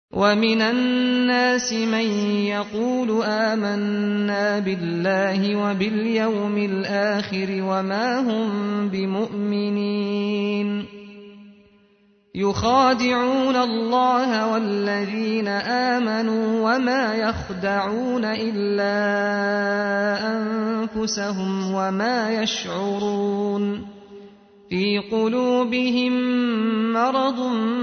ومن الناس من يقول آمنا بالله وباليوم الآخر وما هم بمؤمنين يخادعون الله والذين آمنوا وما يخدعون إلا أنفسهم وما يشعرون في قلوبهم مرض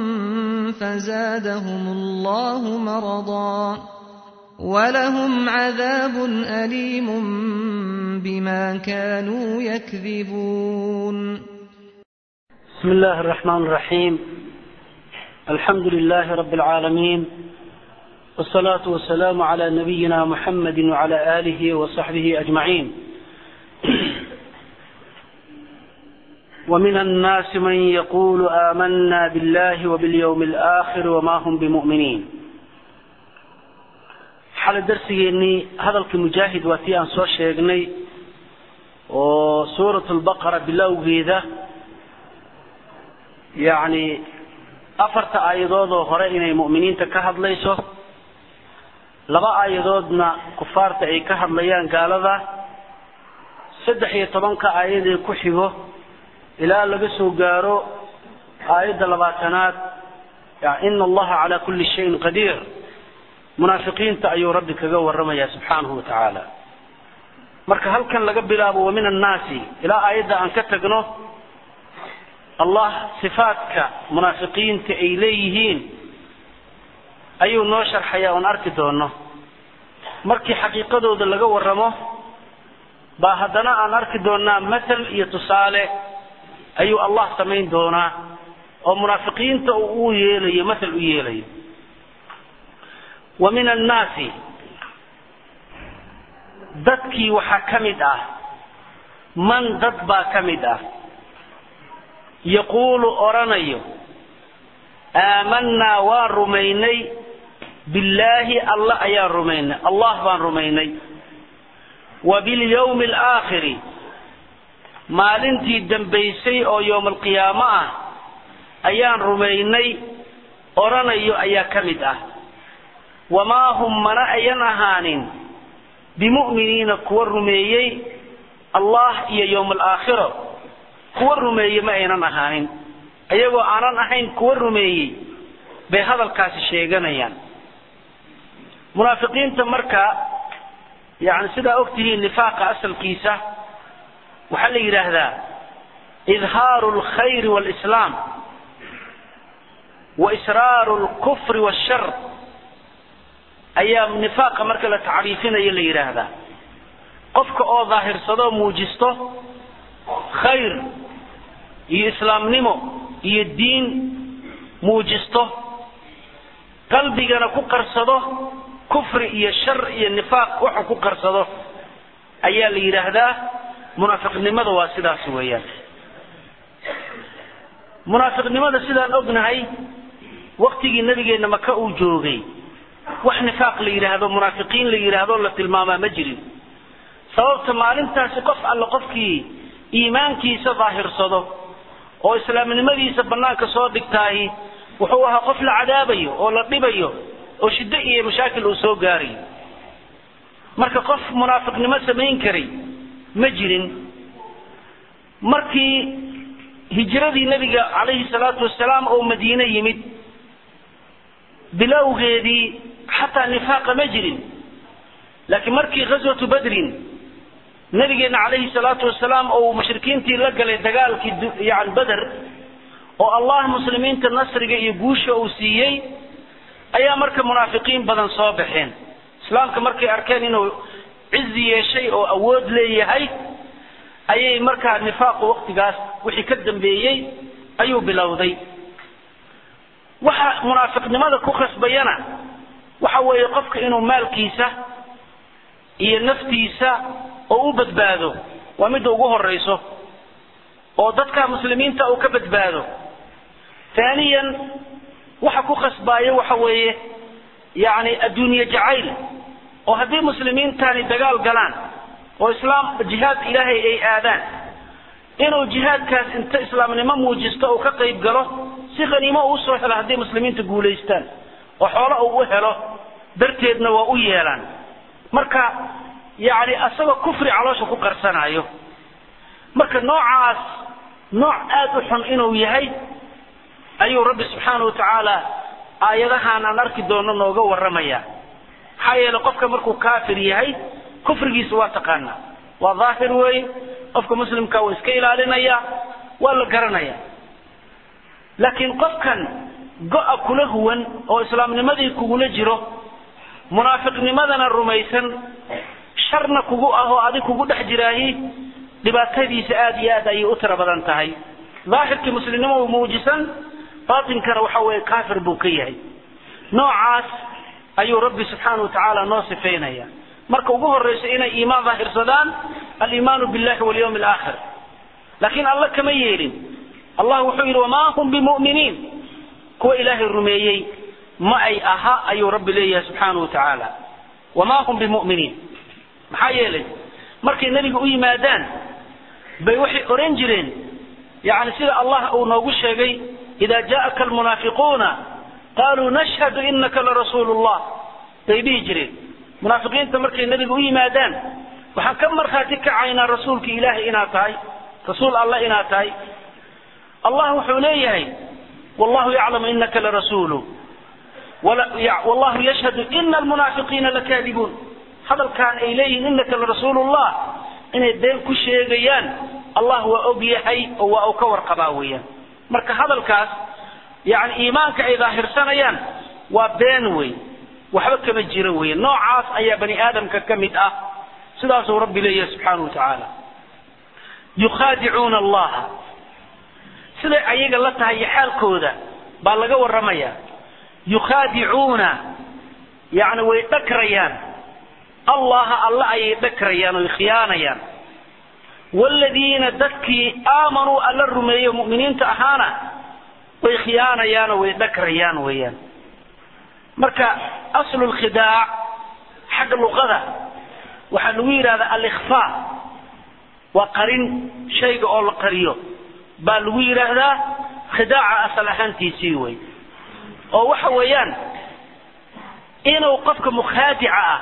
فزادهم الله مرضا ولهم عذاب أليم بما كانوا يكذبون بسم الله الرحمن الرحيم الحمد لله رب العالمين والصلاة والسلام على نبينا محمد وعلى آله وصحبه أجمعين ومن الناس من يقول آمنا بالله وباليوم الآخر وما هم بمؤمنين xala darsigeennii hadalka mujaahid waa tii aan soo sheegnay oo suurat lbaqara bilowgeeda yacni afarta aayadoodoo hore inay mu'miniinta ka hadlayso laba aayadoodna kufaarta ay ka hadlayaan gaalada saddex iyo tobanka aayadee ku xigo ilaa laga soo gaaro aayadda labaatanaad ina allaha calaa kulli shayin qadiir munaafiqiinta ayuu rabbi kaga waramayaa subxaanahu wa tacaala marka halkan laga bilaabo wa min annaasi ilaa aayadda aan ka tagno allah sifaadka munaafiqiinta ay leeyihiin ayuu noo sharxayaa oon arki doono markii xaqiiqadooda laga waramo baa haddana aan arki doonaa mathal iyo tusaale ayuu allah samayn doonaa oo munaafiqiinta uu yeelayo mathal u yeelayo wa min annaasi dadkii waxaa ka mid ah man dad baa ka mid ah yaquulu odhanayo aamanaa waan rumaynay billaahi alla ayaan rumaynay allah baan rumaynay wa bilyawmi alaakhiri maalintii dambaysay oo yowma alqiyaamo ah ayaan rumaynay odhanayo ayaa ka mid ah wamaa hum mana ayan ahaanin bimu'miniina kuwa rumeeyey allah iyo yowma alaakhiro kuwa rumeeyey ma aynan ahaanin iyagoo aanan ahayn kuwa rumeeyey bay hadalkaasi sheeganayaan munaafiqiinta marka yani sidaa ogtihiin nifaaqa asalkiisa waxaa la yidhaahdaa idhaaru alkhayri walislaam wa israaru lkufri washar ayaa nifaaqa marka la tacriifinayo la yidhaahdaa qofka oo daahirsado muujisto khayr iyo islaamnimo iyo diin muujisto qalbigana ku qarsado kufri iyo shar iyo nifaaq waxa ku qarsado ayaa la yidhaahdaa munaafiqnimada waa sidaas weeyaan munaafiqnimada sidaan ognahay waktigii nabigeenna maka uu joogay wax nifaaq la yidhaahdo munaafiqiin la yidhaahdo la tilmaamaa ma jirin sababta maalintaasi qof alle qofkii iimaankiisa daahirsado oo islaamnimadiisa banaanka soo dhigtaahi wuxuu ahaa qof la cadaabayo oo la dhibayo oo shiddo iyo mashaakil uu soo gaarayo marka qof munaafiqnimo samayn karay ma jirin markii hijradii nebiga calayhi salaatu wasalaam oo madiine yimid bilowgeedii xataa nifaaqa ma jirin laakiin markii ghaswatu badrin nabigeena calayhi salaatu wasalaam oo mushrikiintii la galay dagaalkii yani beder oo allah muslimiinta nasriga iyo guusha uu siiyey ayaa marka munaafiqiin badan soo baxeen islaamka markay arkeen inuu cizi yeeshay oo awood leeyahay ayay markaa nifaaqu waktigaas wixii ka dambeeyey ayuu bilowday waxa munaafiqnimada ku khasbayana waxa weeye qofka inuu maalkiisa iyo naftiisa oo u badbaado waa midda ugu horayso oo dadka muslimiinta uu ka badbaado taaniyan waxa ku khasbaaya waxa weeye yani adduunye jacayl oo haddii muslimiintani dagaal galaan oo islaam jihaad ilaahay ay aadaan inuu jihaadkaas inta islaamnimo muujisto uu ka qayb galo si khaniimo uu soo helo haddii muslimiinta guulaystaan oo xoolo uu u helo darteedna waa u yeelaan marka yacni asagoo kufri caloosha ku qarsanayo marka noocaas nooc aada u xun inuu yahay ayuu rabbi subxaana wa tacaala aayadahan aan arki doono nooga warramaya maxaa yeelay qofka markuu kaafir yahay kufrigiisa waa taqaanaa waa daahir weeye qofka muslimka waa iska ilaalinaya waa la garanaya laakiin qofkan go-a kula huwan oo islaamnimadii kugula jiro munaafiqnimadana rumaysan sharna kugu ah oo adig kugu dhex jiraayi dhibaatadiisa aada iyo aad ayay u tiro badan tahay daahirkii muslimnimo uu muujisan baatinkana waxa weeye kaafir buu ka yahay noocaas ayuu rabbi subxaana wa tacaala noo sifaynaya marka ugu horrayso inay iimaan daahirsadaan aliimaanu billahi walyawmi alaakhir laakiin alla kama yeelin allah wuxuu yidhi wamaa hum bimu'miniin kuwa ilaahay rumeeyey ma ay aha ayuu rabbi leeyahay subxaana wa tacaala wamaa hum bimu'miniin maxaa yeelay markay nebiga u yimaadaan bay waxay oran jireen yani sida allah uu noogu sheegay ida jaءaka almunaafiquuna qaluu nashhadu inaka larasuulu llah bay dhihi jireen munaafiqiinta markay nebiga u yimaadaan waxaan ka markhaati kacaynaa rasuulka ilaahay inaad tahay rasuul alla inaad tahay allah wuxuu leeyahay wallahu yaclamu inaka larasuulu wallahu yashhadu ina almunaafiqiina lakaadibuun hadalkaan ay leeyihiin inaka larasuulu llah inay been ku sheegayaan allah waa og yahay oo waa uu ka warqabaa weeyaan marka hadalkaas yani iimaanka ay daahirsanayaan waa been wey waxba kama jiro wey noocaas ayaa bani aadamka ka mid ah sidaasuu rabbi leeyahay subxaana wa tacaala yukhaadicuuna allaha siday ayaga la tahay iyo xaalkooda baa laga warramaya yukhaadicuuna yani way dhakrayaan allaha alla ayay dhakrayaan oy khiyaanayaan wladiina dadkii aamanuu alla rumeeyo mu'miniinta ahaana way khiyaanayaanoo way dhakrayaan weeyaan marka aslu lkhidaac xagga luqada waxaa lagu yidhahdaa alikhfaa waa qarin shayga oo la qariyo baa lagu yidhaahdaa khidaaca asal ahaantiisii wey oo waxa weeyaan inuu qofka mukhaadica ah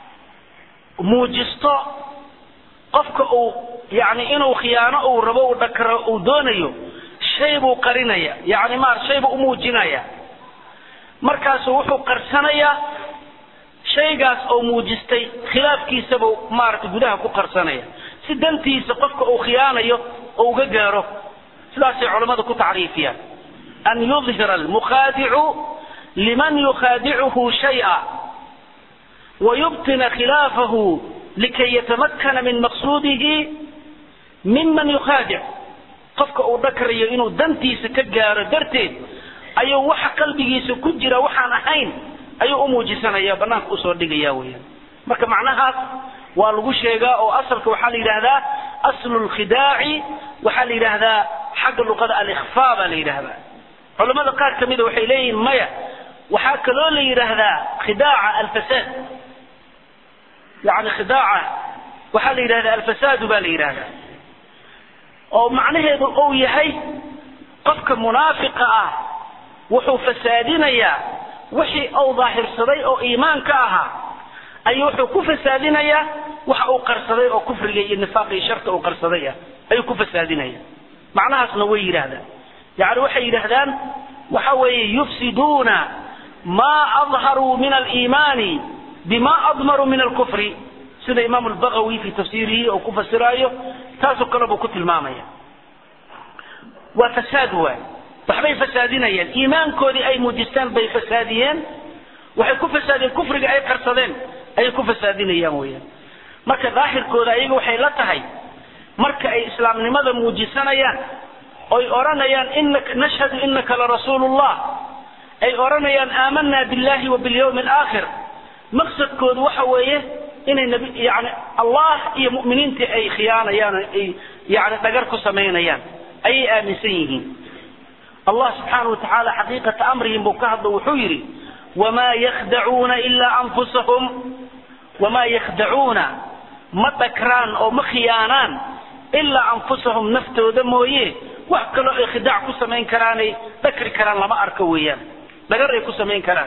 muujisto qofka uu yani inuu khiyaano uu rabo uu dhakro uu doonayo shay buu qarinaya yani maar shay buu umuujinaya markaasu wuxuu qarsanayaa shaygaas oo muujistay khilaafkiisabuu maaragtay gudaha ku qarsanaya si dantiisa qofka uu khiyaanayo oo uga gaaro sidaasay culammadu ku tacriifiyaan an yudhira almukhaadicu liman yukhaadicuhu shay'a wayubtina khilaafahu likay yatamakana min maqsuudihi miman yukhaadic qofka uu dhakrayo inuu dantiisa ka gaaro darteed ayuu waxa qalbigiisa ku jira waxaan ahayn ayuu u muujisanaya banaanka usoo dhigaya weyaan marka macnahaas waa lagu sheegaa oo asalka waxaa la yidhaahdaa aslu lkhidaaci waxaa la yidhaahdaa xagga luqada alikhfa baa la yidhaahdaa culamada qaar kamida waxay leeyihiin maya waxaa kaloo la yidhaahdaa khidaaca alfasaad yani khidaaca waxaa la yidhahdaa alfasaadu baa la yidhahdaa oo macnaheedu uu yahay qofka munaafiqa ah wuxuu fasaadinayaa wixii uu daahirsaday oo iimaanka ahaa ayuu wuxuu ku fasaadinayaa waxa uu qarsaday oo kufriga iyo nifaaqa iyo sharta uu qarsaday ah ayuu ku fasaadinaya macnahaasna way yidhaahdaan yani waxay yidhaahdaan waxa weeye yufsiduuna maa adharuu min aliimaani bima admaruu min alkufri sida imaam albagawi fi tafsiirihi oo ku fasiraayo taasoo kale buu ku tilmaamaya waa fasaad waay waxbay fasaadinayaan iimaankoodii ay muujistaan bay fasaadiyeen waxay ku fasaadiyeen kufriga ay qarsadeen ayay ku fasaadinayaan weyaan marka daahirkooda ayaga waxay la tahay marka ay islaamnimada muujisanayaan oy odhanayaan inaka nashhadu inaka larasuulullah ay odhanayaan aamanaa billahi wa bilyawmi alaakhir maqsadkoodu waxa weeye inay nabi yani allah iyo mu'miniintii ay khiyaanayaan ay yani dhagar ku samaynayaan ayay aaminsan yihiin allah subxaana wa tacaala xaqiiqata amrihim buu ka hadlo wuxuu yidhi wamaa yakhdacuuna ilaa anfusahum wamaa yakhdacuuna ma dhakraan oo ma khiyaanaan ilaa anfusahum naftooda mooye wax kaloo ay khidaac ku samayn karaanay dhakri karaan lama arko weeyaan dhagar ay ku samayn karaan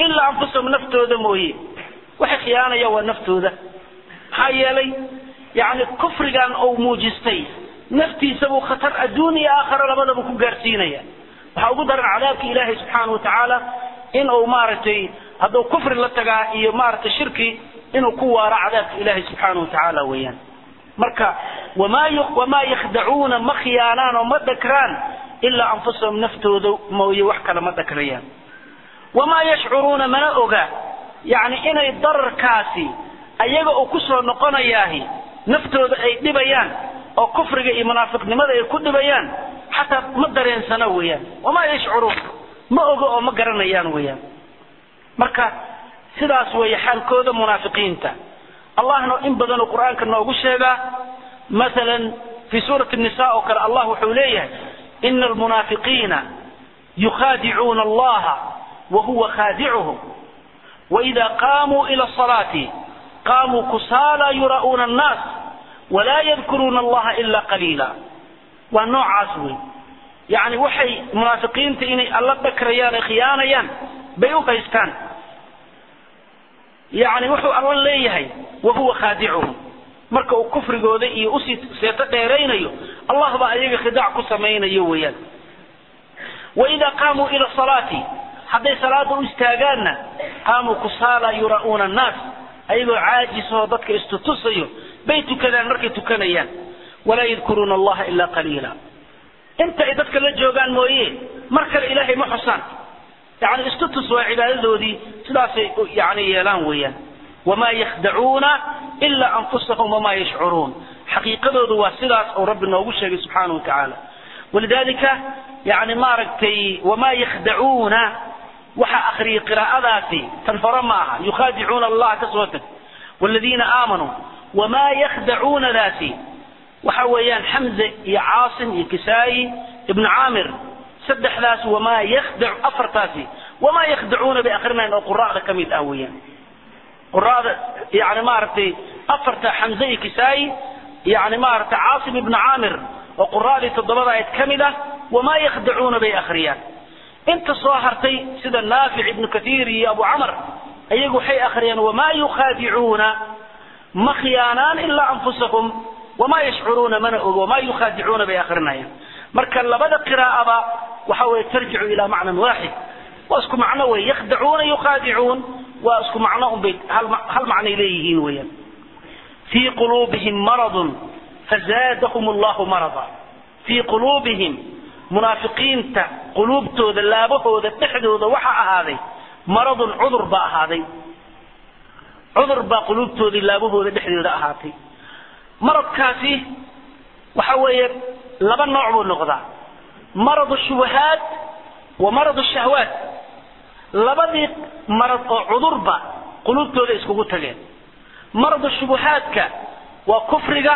ilaa anfusahum naftooda mooye waxay khiyaanayaan waa naftooda maxaa yeelay yani kufrigan uu muujistay naftiisa buu khatar adduun iyo aakhara labadaba ku gaarsiinaya waxaa ugu daran cadaabka ilaahay subxaana watacaala in uu maaragtay hadduu kufri la tagaa iyo maaragtay shirki inuu ku waaro cadaabka ilaahay subxaana watacaala weeyaan marka wamaa wamaa yakhdacuuna ma khiyaanaan oo ma dhakraan ilaa anfusahum naftooda mooye wax kale ma dhakrayaan wamaa yashcuruuna mana oga yani inay dararkaasi ayaga uu kusoo noqonayaahi naftooda ay dhibayaan oo kufriga iyo munaafiqnimada ay ku dhibayaan xataa ma dareensana weeyaan wamaa yashcuruun ma ogo oo ma garanayaan weeyaan marka sidaas weeye xaalkooda munaafiqiinta allahna in badanuu qur'aanka noogu sheegaa maalan fi suurati nisa oo kale allah wuxuu leeyahay ina almunaafiqiina yukhaadicuuna allaha wahuwa khaadicuhum waida qaamuu ila asalaati qaamuu kusaala yura'uuna annaas walaa yadkuruuna allaha ila qaliila waa noocaas wey yani waxay munaafiqiinta inay alla dhakrayaan ay khiyaanayaan bay u haystaan yani wuxuu alla leeyahay wahuwa khaadicuhum marka uu kufrigooda iyo usii seeto dheeraynayo allah baa ayaga khidaac ku samaynayo weeyaan waidaa qaamuu ila salaati hadday salaada u istaagaanna qaamuu kusaala yura'uuna annaas ayagoo caajisoo dadka istutusayo bay tukadaan markay tukanayaan walaa yadkuruuna allaha ilaa qaliila inta ay dadka la joogaan mooye mar kale ilaahay ma xusaan yani istutus waa cibaadadoodii sidaasay yani yeelaan weeyaan wamaa yakhdacuuna ilaa anfusahum wamaa yashcuruun xaqiiqadoodu waa sidaas oo rabbi noogu sheegay subxaana watacaala walidalika yani maaragtay wamaa yakhdacuuna waxaa akriyay qiraa'adaasi tan hore ma aha yukhaadicuuna allah ka soo tag waladiina aamanuu wamaa yakhdacuunadaasi waxa weeyaan xamze iyo caasim iyo kisaayi ibnu caamir saddexdaas wamaa yakhdac afartaasi wamaa yakhdacuuna bay akrinayaan oo quraa'da ka mid ah weeyaan quraa'da yani maaragtay afarta xamze iyo kisaayi yani maaragtay caasim ibnu caamir oo quraa'dii toddobada ayd ka mid ah wamaa yakhdacuuna bay akhriyaan inta soo hartay sida naafic ibnu kathiir iyo abu camar ayagu waxay akhriyaan wamaa yukhaadicuuna ma khiyaanaan ilaa anfusahum wamaa yashcuruuna mana ogo wamaa yukhaadicuuna bay akrinayaan marka labada qiraa'aba waxa weye tarjicu ilaa macnan waaxid waa isku macno wey yakhdacuuna yukhaadicuun waa isku macno unbay hal macnay leeyihiin weeyaan fii quluubihim maradun fazaadahum allahu marada fii quluubihim munaafiqiinta quluubtooda laabahooda dhexdooda waxaa ahaaday maradun cudur baa ahaaday cudur baa quluubtoodii laabahooda dhexdooda ahaatay maradkaasi waxa weeye laba nooc buu noqdaa marad shubahaat wa marad shahwaat labadii marad oo cudurba quluubtooda iskugu tageen marad shubuhaadka waa kufriga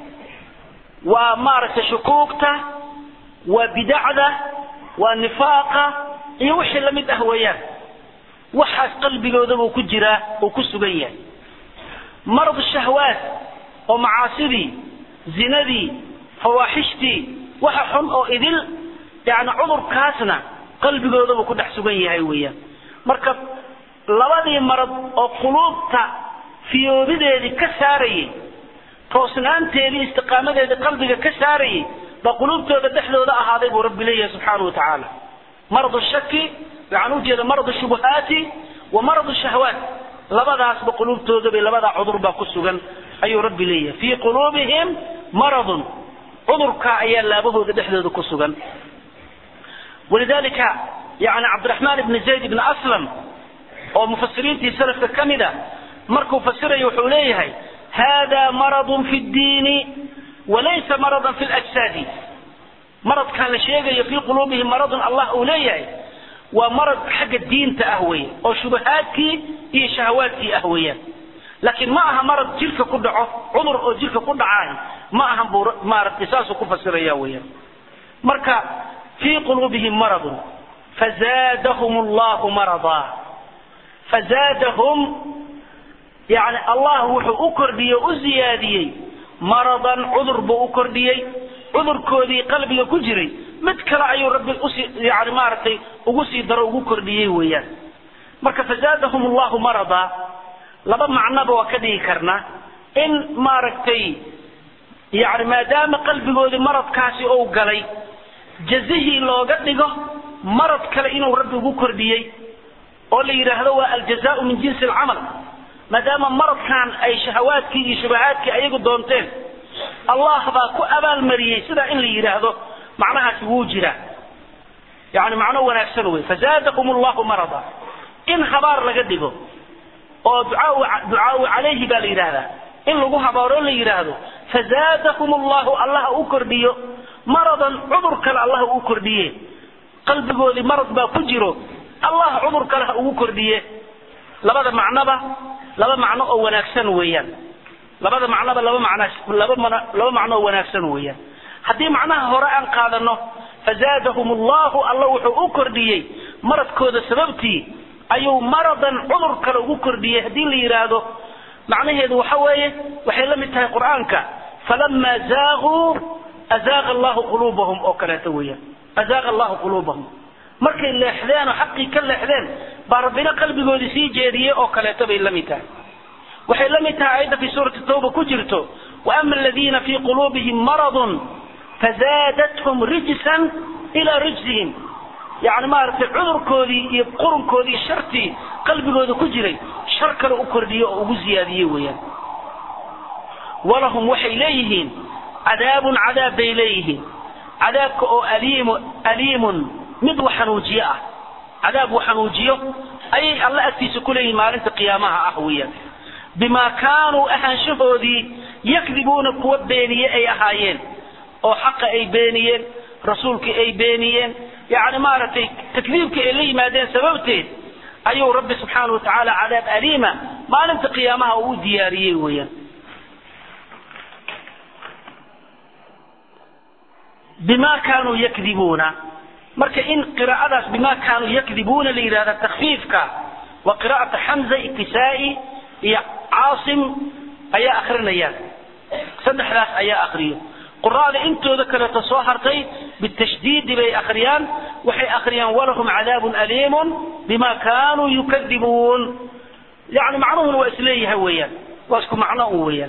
waa maaragtay shukuugta waa bidacda waa nifaaqa iyo wixii la mid ah weeyaan waxaas qalbigooda buu ku jiraa uu ku sugan yahay marad shahwaat oo macaasidii zinadii fawaaxishtii waxa xun oo idil yani cudurkaasna qalbigooda buu ku dhex sugan yahay weeyaan marka labadii marad oo quluubta fiyoobideedii ka saarayay toosnaanteedii istiqaamadeedii qalbiga ka saarayay baa quluubtooda dhexdooda ahaaday buu rabbi leeyahay subxaana watacaala marad shaki waxaan ujeeda marad shubuhaati wa marad shahwaat labadaasba quluubtooda bay labadaa cudur baa ku sugan ayuu rabbi leeyahay fii quluubihim maradun cudurkaa ayaa laabahooda dhexdooda ku sugan walidalika yani cabdiraxmaan ibni zayd ibni aslam oo mufasiriintii salafka ka mid a markuu fasirayo wuxuu leeyahay hada maradun fi ddiini walaysa maradan fi lajsaadi maradkan la sheegayo fii quluubihim maradun allah uu leeyahay waa marad xagga diinta ah weeye oo shubahaadkii iyo shahawaadkii ah weeyaan laakiin ma aha marad jirka ku dhaco cudur oo jirka ku dhacaay ma ahan buu maaragtay saasuu ku fasiraya weeyaan marka fii quluubihim maradun fazaadahum allahu marada fazaadahum yani allah wuxuu u kordhiyey o u ziyaadiyey maradan cudur buu u kordhiyey cudurkoodii qalbiga ku jiray mid kale ayuu rabbi usii yani maaragtay ugu sii daro ugu kordhiyey weeyaan marka fazaadahum allahu marada laba macnoba waa ka dhigi karnaa in maaragtay yani maadaama qalbigoodii maradkaasi ou galay jazihii looga dhigo marad kale inuu rabbi ugu kordhiyey oo la yidhaahdo waa aljazaau min jinsi alcamal maadaama maradkan ay shahawaadkii iyo shubahaadkii ayagu doonteen allah baa ku abaalmariyey sidaa in la yidhaahdo macnahaasi wuu jiraa yani macno wanaagsan wey fazaadahum allahu marada in habaar laga dhigo oo ducaau ducaau calayhi baa la yidhaahdaa in lagu habaaro la yidhaahdo fazaadahum allahu allaha u kordhiyo maradan cudur kale allaha u kordhiye qalbigoodii marad baa ku jiro allah cudur kale ha ugu kordhiye labada macnoba laba macno oo wanaagsan weeyaan labada macnoba laba macno laba mana laba macno oo wanaagsan weeyaan haddii macnaha hore aan qaadano fazaadahum allahu alla wuxuu u kordhiyey maradkooda sababtii ayuu maradan cudur kale ugu kordhiyey haddii la yidhaahdo macnaheedu waxa weeye waxay la mid tahay qur'aanka falama zaaguu azaaqa allahu quluubahum oo kaleeto weeyaan azaaqa allahu quluubahum markay leexdeen oo xaqii ka leexdeen baa rabbina qalbigoodii sii jeediyey oo kaleeto bay la mid tahay waxay la mid tahay ayadda fi suurati tawba ku jirto waama aladiina fii quluubihim maradun fazaadathum rijsan ilaa rijsihim yani maaragtay cudurkoodii iyo qurunkoodii shartii qalbigooda ku jiray shar kale u kordhiye oo ugu ziyaadiyey weeyaan walahum waxay leeyihiin cadaabun cadaab bay leeyihiin cadaabka oo aliimu aliimun mid wax xanuujiyo ah cadaab uu xanuujiyo ayay alla agtiisa ku leeyihiin maalinta qiyaamaha ah weeyaan bimaa kaanuu ahaanshahoodii yakdibuuna kuwa beeniye ay ahaayeen oo xaqa ay beeniyeen rasuulkii ay beeniyeen yani maaragtay takdiibka ay la yimaadeen sababteed ayuu rabbi subxaana wa tacaala cadaab aliima maalinta qiyaamaha uu u diyaariyey weeyaan bima kaanuu yakdibuuna marka in qiraa'adaas bima kaanuu yakdibuuna la yidhahda takfiifka waa qiraa'ata xamza iktisaa'i iyo caasim ayaa akrinayaan saddexdaas ayaa akriyo quraada intooda kaleeto soo hartay bitashdiidi bay akriyaan waxay akriyaan walahum cadaabun aliimun bima kaanuu yukadibuun yani macnuhuna waa isleeyahay weeyaan waa isku macno un weeyaan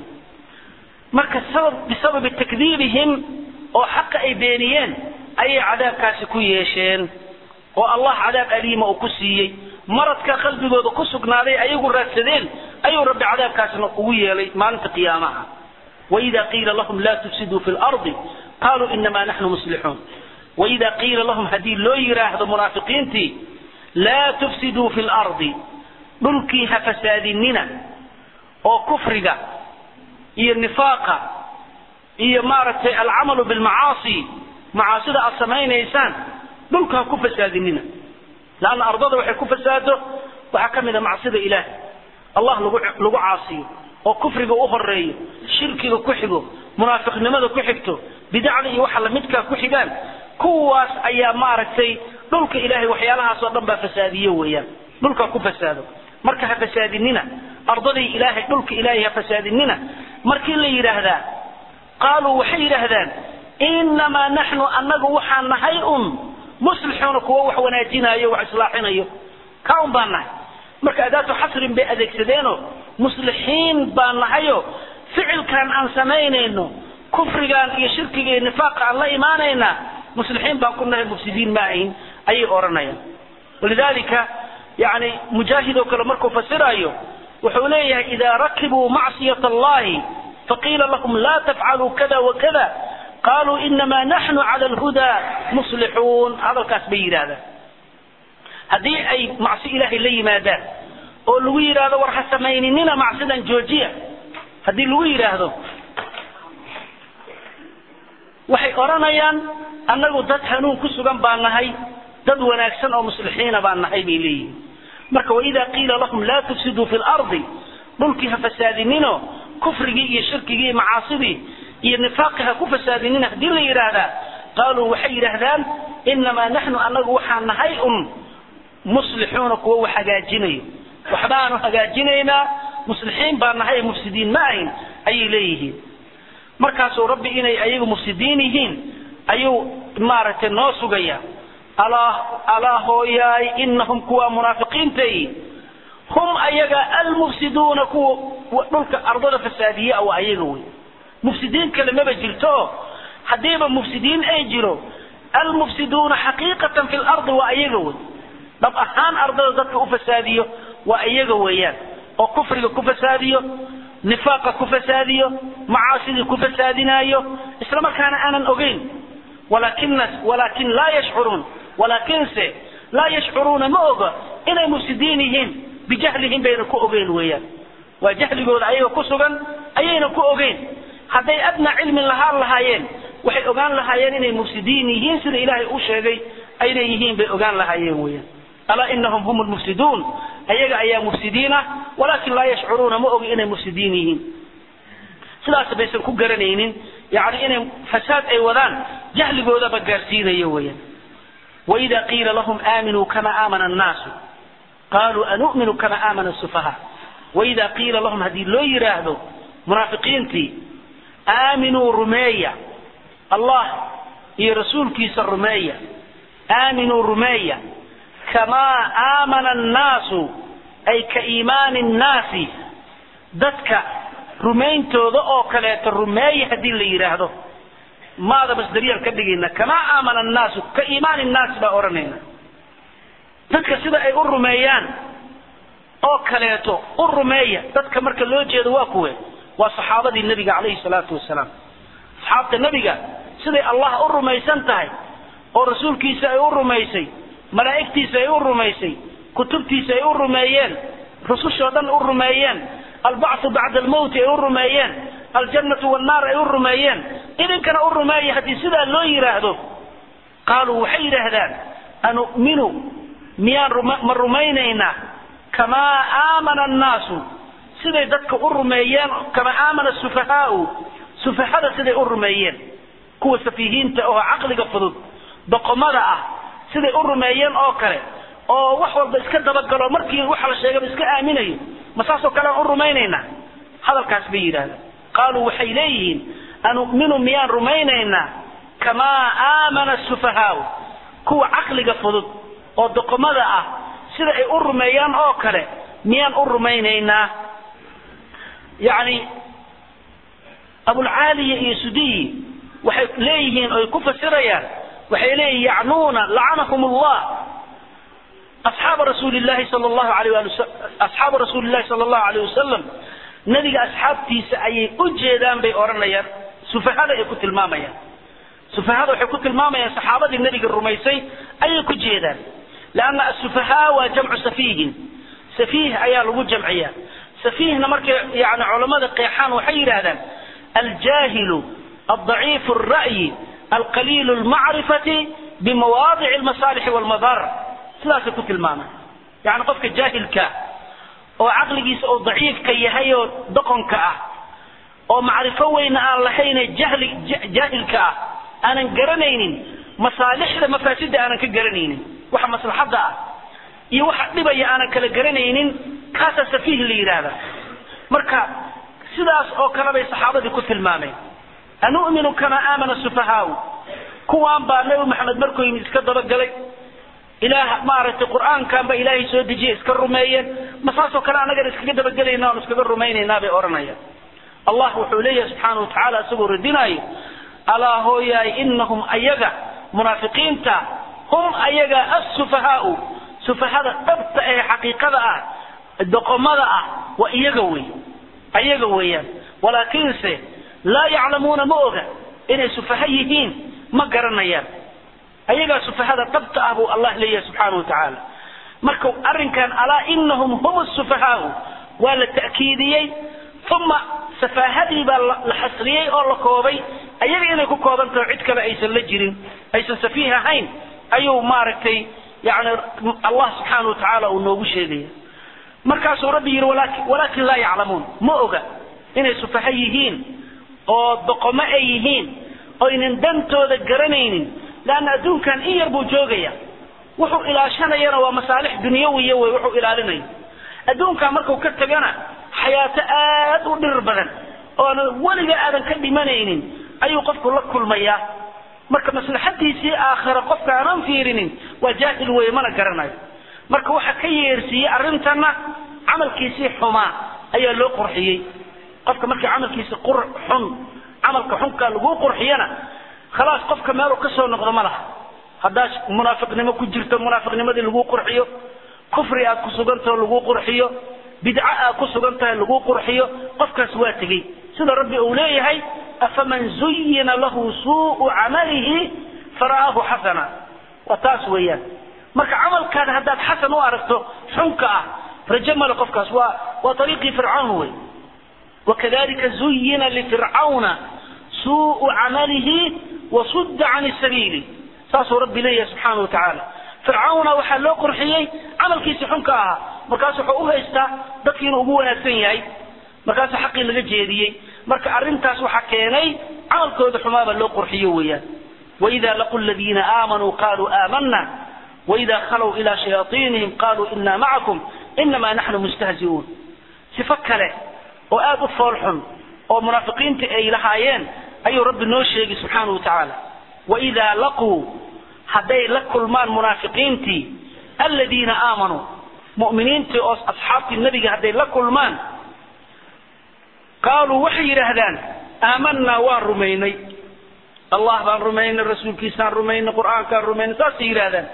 marka sabab bisababi takdiibihim oo xaqa ay beeniyeen ayay cadaabkaasi ku yeesheen oo allah cadaab aliima uu ku siiyey maradka qalbigooda ku sugnaaday ayagu raadsadeen ayuu rabbi cadaabkaasna ugu yeelay maalinta qiyaamaha وإذا قيل لهم لا تفسدوا في الأرض قالوا إنما نحن مصلحون وإذا قيل لهم هدي لو يراهد منافقين تي لا تفسدوا في الأرض ملكيها فسادننا أو كفرقة إيه النفاقة إيه مارة العمل بالمعاصي معاصي السمين إنسان ملكها كفسادننا لأن أرضه وحي كفساده وحكم إذا معصية إله الله لقو عاصيه oo kufriga u horeeyo shirkiga ku xigo munaafiqnimada ku xigto bidacda iyo waxa lamidkaa ku xigaan kuwaas ayaa maaragtay dhulka ilaahay waxyaalahaas oo dhan baa fasaadiye weeyaan dhulka ku fasaado marka ha fasaadinina ardadii ilaahay dhulka ilaahay ha fasaadinina markii la yidhaahdaa qaaluu waxay yidhaahdaan innamaa naxnu annagu waxaan nahay un muslixuuna kuwa wax wanaajinayo wax islaaxinayo ka un baan nahay marka adaatu xasrin bay adeegsadeenoo muslixiin baan nahayo ficilkan aan samaynayno kufrigan iyo shirkiga iyo nifaaqa aan la imaanayna muslixiin baan ku nahay mufsidiin ma ahin ayay odhanayaan walidalika yani mujaahid oo kale markuu fasirayo wuxuu leeyahay idaa rakibuu macsiyat allahi faqiila lahum la tafcaluu kada wakada qaluu inamaa naxnu cala alhudaa muslixuun hadalkaas bay yidhaahdaan haddii ay macsi ilaahay la yimaadaan oo lagu yidhaahdo war ha samayninina macsidan joojiya haddii lagu yidhaahdo waxay odhanayaan annagu dad hanuun ku sugan baan nahay dad wanaagsan oo muslixiina baan nahay bay leeyihin marka waidaa qiila lahum laa tufsiduu fi lardi dhulkii ha fasaadinino kufrigii iyo shirkigii iyo macaasidii iyo nifaaqii ha ku fasaadinina haddii la yidhaahdaa qaaluu waxay yidhaahdaan inamaa naxnu annagu waxaan nahay un muslixuuna kuwa wax hagaajinayo waxbaanu hagaajinaynaa muslixiin baan nahay mufsidiin ma ahin ayay leeyihiin markaasuu rabbi inay ayagu mufsidiin yihiin ayuu maaragtay noo sugaya alaa alaa hooyaay inahum kuwa munaafiqiintay hum ayaga almufsiduuna kuwa dhulka ardada fasaadiya waa ayaga wey mufsidiin kale maba jirto haddiiba mufsidiin ay jiro almufsiduuna xaqiiqatan fi lardi waa ayaga wey dhab ahaan ardada dadka u fasaadiyo waa iyaga weeyaan oo kufriga ku fasaadiyo nifaaqa ku fasaadiyo macaasidii ku fasaadinaayo isla markaana aanan ogeyn walakina walaakin laa yashcuruun walaakinse laa yashcuruuna ma oga inay mufsidiin yihiin bijahlihim bayna ku ogeyn weeyaan waa jahligooda ayaga ku sugan ayayna ku ogeyn hadday adnaa cilmi lahaan lahaayeen waxay ogaan lahaayeen inay mufsidiin yihiin sida ilaahay u sheegay aynay yihiin bay ogaan lahaayeen weeyaan alaa inahum hum lmufsiduun ayaga ayaa mufsidiin ah walaakin laa yashcuruuna ma ogi inay mufsidiin yihiin sidaas baysan ku garanaynin yani inay fasaad ay wadaan jahligoodaba gaarsiinayo weeyaan waida qiila lahum aaminuu kama aamana annaasu qaluu anu'minu kama aamana sufaha waida qiila lahum haddii loo yidhaahdo munaafiqiintii aaminuu rumeeya allah iyo rasuulkiisa rumeeya aaminuu rumeeya kamaa aamana annaasu ay ka iimaani nnaasi dadka rumayntooda oo kaleeto rumeeya haddii la yidhaahdo maada masdariyaan ka dhigayna kamaa aamana annaasu ka iimaani nnaasi baa odhanayna dadka sida ay u rumeeyaan oo kaleeto u rumeeya dadka marka loo jeedo waa kuwe waa saxaabadii nebiga calayhi salaatu wasalaam asxaabta nebiga siday allah u rumaysan tahay oo rasuulkiisa ay u rumaysay malaa'igtiisa ay u rumaysay kutubtiisa ay u rumeeyeen rusushoo dhan u rumeeyeen albacthu bacda almowti ay u rumeeyeen aljannatu wannaar ay u rumeeyeen idinkana u rumeeya haddii sidaa loo yidhaahdo qaaluu waxay yidhaahdaan anu'minu miyaan ma rumaynaynaa kamaa aamana annaasu siday dadka u rumeeyeen kamaa aamana sufahaau sufahada siday u rumeeyeen kuwa safiihiinta oo caqliga fudud doqomada ah siday u rumeeyeen oo kale oo wax walba iska dabagalo markii waxa la sheegaba iska aaminayo ma saasoo kale aan u rumaynaynaa hadalkaas bay yidhahdeen qaaluu waxay leeyihiin anu'minu miyaan rumaynaynaa kamaa aamana sufahaau kuwa caqliga fudud oo doqomada ah sida ay u rumeeyaan oo kale miyaan u rumaynaynaa yani abulcaaliya iyo sudiyi waxay leeyihiin oy ku fasirayaan waxay leeyihin yacnuuna lacanahum allah asxaaba rasuuli llahi sal llahu alayh ali asxaaba rasuuli llahi sala allahu alayh wasalam nebiga asxaabtiisa ayay u jeedaan bay odhanayaan sufahada ay ku tilmaamayaan sufahada waxay ku tilmaamayaan saxaabadii nebiga rumaysay ayay ku jeedaan leanna asufahaa waa jamcu safiihin safiih ayaa lagu jamciyaa safiihna markay yani culammada qeexaan waxay yidhaahdaan aljaahilu aldaciifu alra'yi alqaliilu almacrifati bimawaadici almasaalixi walmadar sidaasay ku tilmaamaan yani qofka jaahilka oo caqligiisa oo daciifka yahay oo doqonka ah oo macrifo weyna aan lahayne jahli jaahilka ah aanan garanaynin masaalixda mafaasida aanan ka garanaynin waxa maslaxadda ah iyo waxa dhibaya aanan kala garanaynin kaasaa safiih la yidhaahda marka sidaas oo kale bay saxaabadii ku tilmaameen anu'minu kamaa aamana sufahaau kuwaan baa nebi maxamed markuu yimid iska dabagalay ilaah maaragtay qur'aankan ba ilaahay soo dejiyay iska rumeeyeen ma saasoo kale annagana iskaga dabagelayna oon iskaga rumaynaynaa bay odhanayaan allah wuxuu leeyahay subxaana wa tacaala isagoo radinaayo alaa hooyaay inahum ayaga munaafiqiinta hum ayaga assufahaau sufahada dhabta ee xaqiiqada ah doqomada ah waa iyaga wey ayaga weeyaan walaakiinse laa yaclamuuna ma oga inay sufaha yihiin ma garanayaan ayagaa sufahada dhabta ah buu allah leeyahay subxaana wa tacaala marka arrinkan alaa inahum hum sufahaau waa la ta'kiidiyey uma safaahadii baa la xasriyey oo la koobay ayaga inay ku kooban taho cid kale aysan la jirin aysan safiih ahayn ayuu maaragtay yani allah subxaana wa tacaala uu noogu sheegaya markaasuu rabbi yidhi walaakin laa yaclamuun ma oga inay sufaha yihiin oo doqomo ay yihiin oynan dantooda garanaynin leanna adduunkan in yar buu joogaya wuxuu ilaashanayana waa masaalix dunyawiya wey wuxuu ilaalinayo adduunkan markuu ka tagana xayaato aad u dhirir badan oona weliga aadan ka dhimanaynin ayuu qofku la kulmayaa marka maslaxadiisii aakhira qofka aanan fiirinin waa jaahil weye mana garanayo marka waxa ka yeersiiyey arrintana camalkiisii xumaa ayaa loo qurxiyey qofka markii camalkiisa qur xun camalka xunka lagu qurxiyana khalaas qofka meeluu ka soo noqdo ma laha haddaad munaafiqnimo ku jirto munaafiqnimadii lagu qurxiyo kufri aad ku sugantaho lagu qurxiyo bidco aad ku sugan tahay lagu qurxiyo qofkaas waa tegey sida rabbi uu leeyahay afaman zuyina lahu suu'u camalihi fara'aahu xasana waa taas weeyaan marka camalkaada haddaad xasan u aragto xunka ah rajo male qofkaas waa waa ariiqii fircawn wey wakadalika zuyina lifircawna suu'u camalihi wasudda can sabiili saasuu rabbi leeyahay subxaana wa tacaala fircawna waxaa loo qurxiyey camalkiisi xunka ahaa markaas wuxuu u haystaa dadkii inuu ugu wanaagsan yahay markaasa xaqii laga jeediyey marka arrintaas waxaa keenay camalkooda xumaaba loo qurxiyo weeyaan waida laqu ladiina aamanuu qaluu aamana waida khalow ilaa shayaaiinihim qaluu ina macakum inamaa naxnu mustahzi'uun sifo kale oo aad u fool xun oo munaafiqiinta ay lahaayeen ayuu rabbi noo sheegay subxaana wa tacaala waidaa laquu hadday la kulmaan munaafiqiintii aladiina aamanuu mu'miniintii oo asxaabtii nebiga hadday la kulmaan qaaluu waxay yidhaahdaan aamanaa waan rumaynay allah baan rumaynay rasuulkiisaan rumaynay qur'aankaan rumaynay saasay yidhahdaan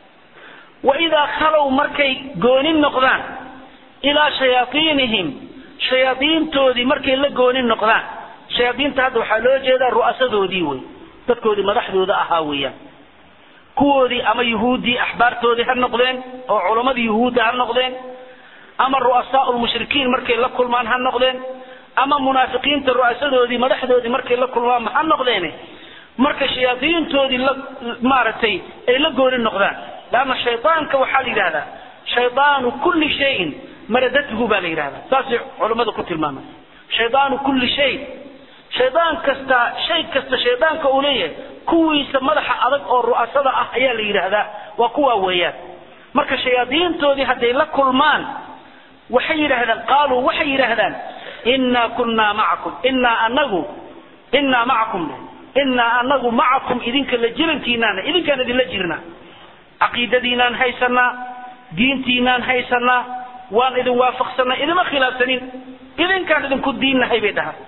waidaa khalow markay goonin noqdaan ilaa shayaaiinihim shayaaiintoodii markay la goonin noqdaan shayaaiinta hadda waxaa loo jeedaa ru'asadoodii wey dadkoodii madaxdooda ahaa weeyaan kuwoodii ama yuhuuddii axbaartoodii ha noqdeen oo culammadii yuhuudda ha noqdeen ama ru'asaau lmushrikiin markay la kulmaan ha noqdeen ama munaafiqiinta ru'asadoodii madaxdoodii markay la kulmaan ha noqdeene marka shayaaiintoodii la maaragtay ay la gooni noqdaan leanna shaydaanka waxaa la yidhahdaa shaydaanu kulli shayin maradatuhu baa la yidhahdaa saasay culammadu ku tilmaamay shaydaanu kulli shay shaydaan kasta shay kasta shaydaanka uu leeyahay kuwiisa madaxa adag oo ru'asada ah ayaa la yidhaahdaa waa kuwaa weeyaan marka shayaadiintoodii hadday la kulmaan waxay yidhaahdaan qaaluu waxay yidhaahdaan innaa kunnaa macakum innaa anagu innaa macakum innaa anagu macakum idinka la jirankiinaana idinkaan idinla jirnaa caqiidadiinaan haysanaa diintiinaan haysanaa waan idin waafaqsanaa idima khilaafsanin idinkaan idinku diinnahay bay dhahaan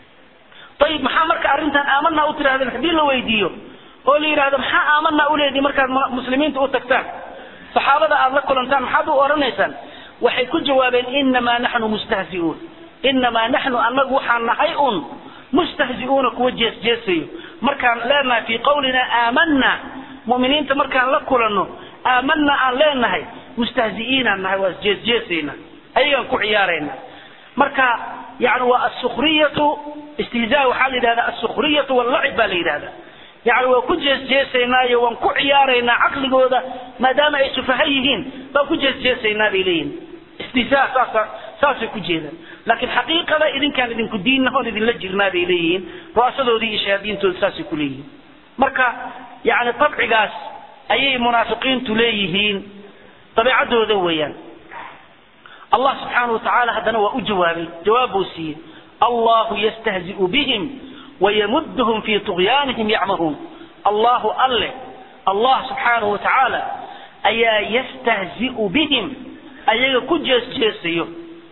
ayib maxaa marka arrintan aamanaa u tirahdeen haddii la weydiiyo oo la yidhahdo maxaa aamanaa uleedihi markaad muslimiinta u tagtaan saxaabada aad la kulantaan maxaad u odhanaysaan waxay ku jawaabeen inamaa naxnu mustahzi'uun inamaa naxnu annagu waxaan nahay un mustahzi'uuna kuwa jeesjeesayo markaan leenahay fii qawlina aamanaa mu'miniinta markaan la kulanno aamanaa aan leenahay mustahzi'iinaan nahay waa jeesjeesayna ayagaan ku ciyaarayna marka yani waa asukriyatu istihzaa waxaa la yidhahdaa asukriyatu wallacib baa la yidhahdaa yani waa ku jeesjeesaynaayo waan ku ciyaaraynaa caqligooda maadaama ay sufaha yihiin baan ku jeesjeesaynaa bay leeyihin istihzaa saasa saasay ku jeedaan laakiin xaqiiqada idinkaan idinku diinna oon idinla jirnaa bay leeyihiin ru'asadoodii iyo shayaadiintooda saasay ku leeyihiin marka yani tabcigaas ayay munaafiqiintu leeyihiin dabeecadooda weeyaan allah subxaana watacaala haddana waa u jawaabay jawaab buu siiyey allahu yastahzi'u bihim wayamudhum fii tughyaanihim yacmahuun allahu alle allah subxaanahu watacaala ayaa yastahzi'u bihim ayaga ku jeesjeesayo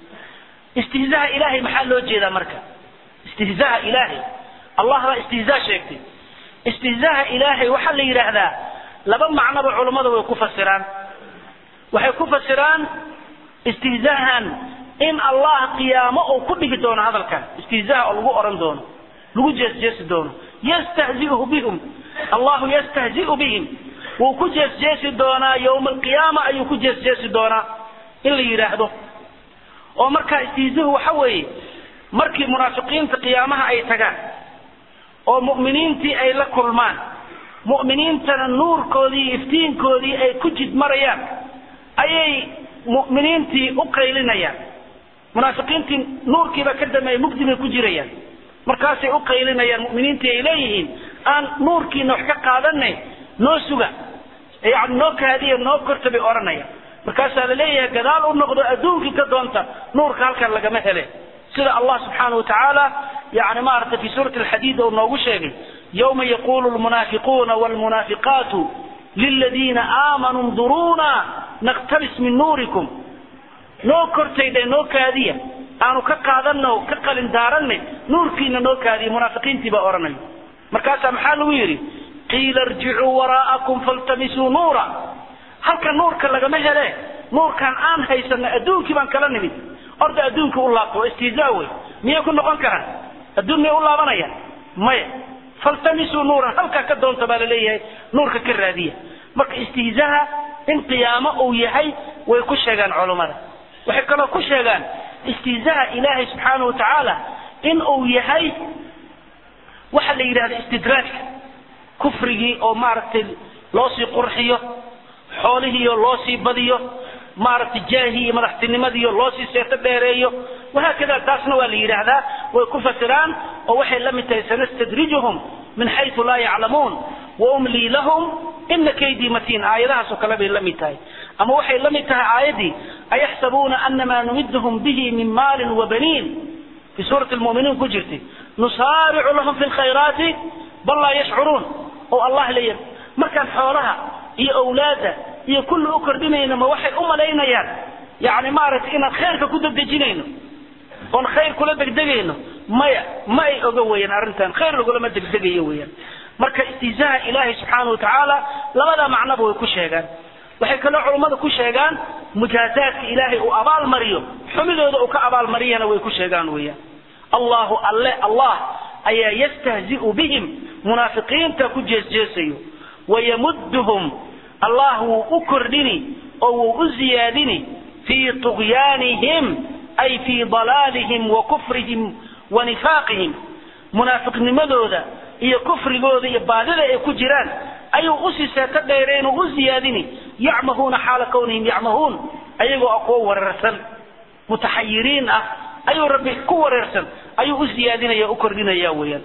istihzaha ilaahay maxaa loo jeedaa marka istihzaha ilaahay allah baa istihzaa sheegtay istihzaha ilaahay waxaa la yidhaahdaa laba macnoba culammada way ku fasiraan waxay ku fasiraan istihzaahan in allah qiyaamo uu ku dhigi doono hadalkan istihzaa oo lagu oran doono lagu jeesjeesi doono yastahzi'u bihim allahu yastahzi'u bihim wuu ku jeesjeesi doonaa yowma alqiyaama ayuu ku jeesjeesi doonaa in la yidhaahdo oo markaa istihzuhu waxa weeye markii munaafiqiinta qiyaamaha ay tagaan oo mu'miniintii ay la kulmaan mu'miniintana nuurkoodii iyo iftiinkoodii ay ku jid marayaan ayay mu'miniintii u qaylinayaan munaafiqiintii nuurkiiba ka dameeyay mugdi bay ku jirayaan markaasay u qaylinayaan mu'miniintii ay leeyihiin aan nuurkiina wax ka qaadanay noo suga yani noo kaadiya noo korta bay odhanayaan markaasaa la leeyahay gadaal u noqdo adduunkii ka doonta nuurka halkan lagama hele sida allah subxaana wa tacaala yani maaragtay fi suurati alxadiid uu noogu sheegay yowma yaqulu lmunaafiquuna wlmunaafiqaatu liladiina aamanuu nduruuna naqtabis min nuurikum noo kortaydhe noo kaadiya aanu ka qaadano ka qalin daaranne nuurkiina noo kaadiya munaafiqiintii baa odhanaya markaasaa maxaa lagu yidhi qiila irjicuu waraa'akum faltamisuu nuura halka nuurka lagama hele nuurkan aan haysano adduunkii baan kala nimid orda adduunkii u laabto waa istihzaa wey miyay ku noqon karaan adduun miyay u laabanayaan maya faltamisuu nuuran halkaa ka doonta baa laleeyahay nuurka ka raadiya marka istihzaaha in qiyaamo uu yahay way ku sheegaan culummada waxay kaloo ku sheegaan istihzaaha ilaahay subxaana wa tacaala in uu yahay waxa la yidhahda istidraajka kufrigii oo maaragtay loo sii qurxiyo xoolihiiyo loo sii badiyo maaragtay jaahii iyo madaxtinimadiiyo loo sii seeto dheereeyo wahaakada taasna waa la yidhaahdaa way ku fasiraan oo waxay la mid tahay sanastadrijuhum min xaytu laa yaclamuun waumlii lahum ina kaydii matiin aayadahaasoo kale bay la mid tahay ama waxay la mid tahay aayaddii ayaxsabuuna anamaa numiduhum bihi min maalin wabaniin fi suurati lmuminiin ku jirtay nusaaricu lahum fi lkhayraati bal laa yashcuruun oo allah leeyahay markaan xoolaha iyo awlaadda iyo kulli u kordhinayno ma waxay u malaynayaan yani maaragtay inaan khayrka ku degdejinayno oon khayr kula degdegayno maya ma ay oga weeyaan arrintan khayr lagulama degdegayo weeyaan marka istihzaaha ilaahay subxaana watacaala labada macnoba way ku sheegaan waxay kaloo culummada ku sheegaan mujaazaadka ilaahay uu abaalmariyo xumidooda uu ka abaalmariyana way ku sheegaan weeyaan allahu alle allah ayaa yastahzi'u bihim munaafiqiinta ku jeesjeesayo wayamudduhum allah wuu u kordhini oo wuu u ziyaadini fii طugyaanihim ay fii dalaalihim wa kufrihim wa nifaaqihim munaafiqnimadooda iyo kufrigooda iyo baadida ay ku jiraan ayuu usii seeto dheereen oo u ziyaadini yacmahuuna xaala kawnihim yacmahuun ayagoo ah kuwo wareersan mutaxayiriin ah ayuu rabbi ku wareersan ayuu u ziyaadinaya u kordhinaya weeyaan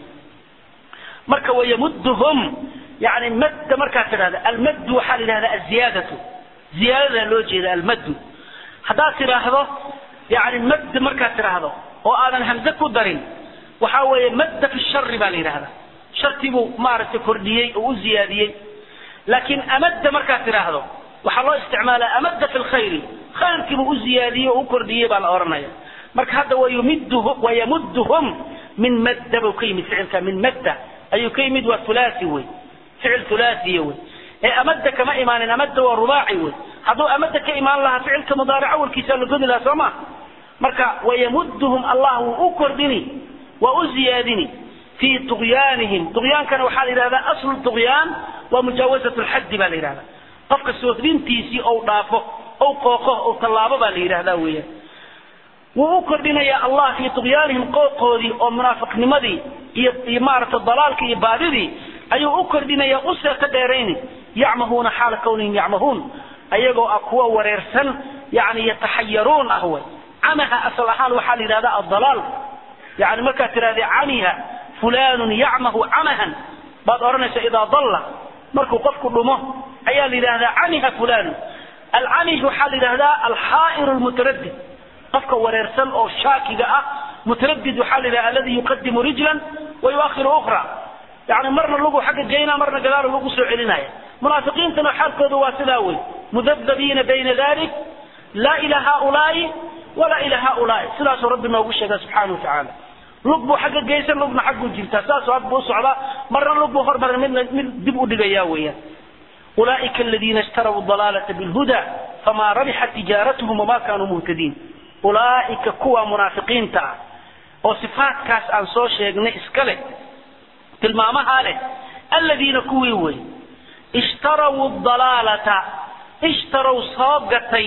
marka wayamudduhum yani madda markaad tidhahda almaddu waxaa la yidhahda aziyaadatu ziyaadada loo jeeda almaddu haddaad tidhaahdo yani madd markaad tidhaahdo oo aadan hamze ku darin waxaa weeye madda fi shari baa la yidhahda shartibuu maaragtay kordhiyey oo u ziyaadiyey laakiin amadda markaad tidhaahdo waxaa loo isticmaalaa amadda fi lkhayri khayrkiibuu u ziyaadiyey oo u kordhiyey baa la odhanaya marka hadda wayamudduhum min madda buu ka yimid ficilka min madda ayuu ka yimid waa hulaasi wey ficil hulaasiya wey ee amadda kama imaanin amadda waa rubaaci wey hadduu amadda ka imaan lahaa ficilka mudaaric awalkiisa la godi lahaa soo ma marka wayamudduhum allah wuu u kordhini waa u ziyaadini fii طugyaanihim طugyaankana waxaa la yidhahdaa aslu طugyaan waa mujaawazat lxaddi baa la yidhahdaa qofka soodintiisii ou dhaafo ou qooqo ou tallaabo baa la yidhahdaa weeyaan wuu u kordhinayaa allah fii طugyaanihim qooqoodii oo munaafiqnimadii iyo iyo maaragtay dalaalkii iyo baadidii ayuu u kordhinaya u seeto dheerayni yacmahuuna xaala kawnihim yacmahuun ayagoo ah kuwa wareersan yani yataxayaruun ah way camaha asal ahaan waxaa la yidhahdaa adalaal yani markaad tidhahda camiha fulanun yacmahu camahan baad odhanaysa idaa dalla markuu qofku dhumo ayaa la yidhahdaa camiha fulanun alcamih waxaa la yidhahdaa alxaa'iru lmutaradid qofka wareersan oo shaakiga ah mutaradid waxaa la yidhahda aladi yuqadimu rijlan wa yuakhiru ukhra yani marna lugu xagga geynaa marna gadaal lagu soo celinaya munaafiqiintana xaalkooda waa sidaa wey mudabdabiina bayna dalik laa ila haulaai walaa ila haulaai sidaasuu rabbi noogu sheega subxaana watacaala lug buu xagga geysan lugna xagguu jirtaa saasuu ag buu usocdaa marna lug buu hormaray midna mid dib u dhigaya weeyaan ulaa'ika aladiina ishtaraw dalaalata bilhuda famaa rabixat tijaaratuhum wamaa kaanuu muhtadiin ulaa'ika kuwa munaafiqiinta ah oo sifaatkaas aan soo sheegnay iska leh tilmaamahaa leh aladiina kuwii wey ishtaraw dalaalata ishtaraw soo gatay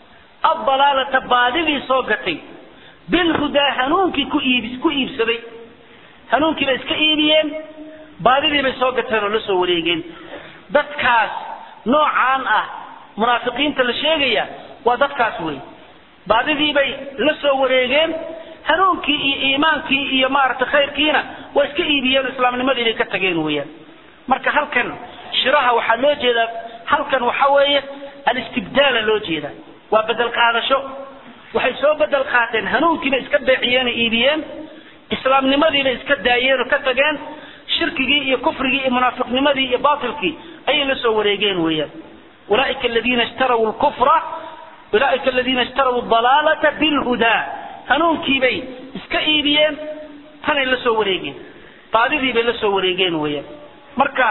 addalaalata baadidii soo gatay bilhudaa hanuunkii ku iib ku iibsaday hanuunkii bay iska iibiyeen baadidii bay soo gateen oo la soo wareegeen dadkaas noocaan ah munaafiqiinta la sheegaya waa dadkaas wey baadidii bay la soo wareegeen hanuunkii iyo iimaankii iyo maaragtay khayrkiina waa iska iibiyeen oo islaamnimadii bay ka tageen weeyaan marka halkan shiraha waxaa loo jeedaa halkan waxa weeye alistibdaala loo jeedaa waa bedel qaadasho waxay soo bedel qaateen hanuunkiibay iska beeciyeen oo iibiyeen islaamnimadiibay iska daayeen oo ka tageen shirkigii iyo kufrigii iyo munaafiqnimadii iyo baatilkii ayay la soo wareegeen weeyaan ulaa'ika aladiina ishtaraw lkufra ulaaika aladiina ishtaraw dalaalata bilhudaa hanuunkiibay iska iibiyeen tanay la soo wareegeen baadidii bay la soo wareegeen weeyaan marka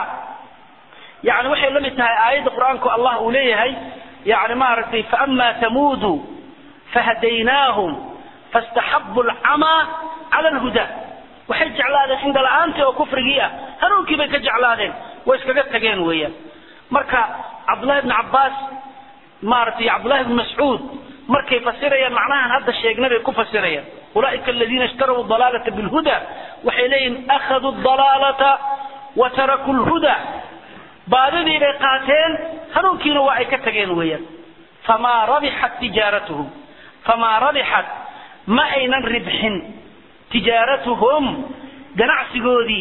yani waxay la mid tahay aayadda qur-aanku allah uu leeyahay yani maaragtay faama tamuudu fahadaynaahum fastaxabu alcamaa cala alhudaa waxay jeclaadeen cinda la-aantii oo kufrigii ah hanuunkii bay ka jeclaadeen way iskaga tageen weeyaan marka cabdullahi bni cabbaas maaragtay cabdullahi bni mascuud markay fasirayaan macnahan hadda sheegnay bay ku fasirayaan ulaaika aladiina ishtaraw dalaalata bilhuda waxay leeyihin akhaduu dalaalata wa tarakuu lhuda baadidii bay qaateen hanuunkiina waa ay ka tageen weeyaan famaa rabixat tijaaratuhum famaa rabixat ma aynan ribxin tijaaratuhum ganacsigoodii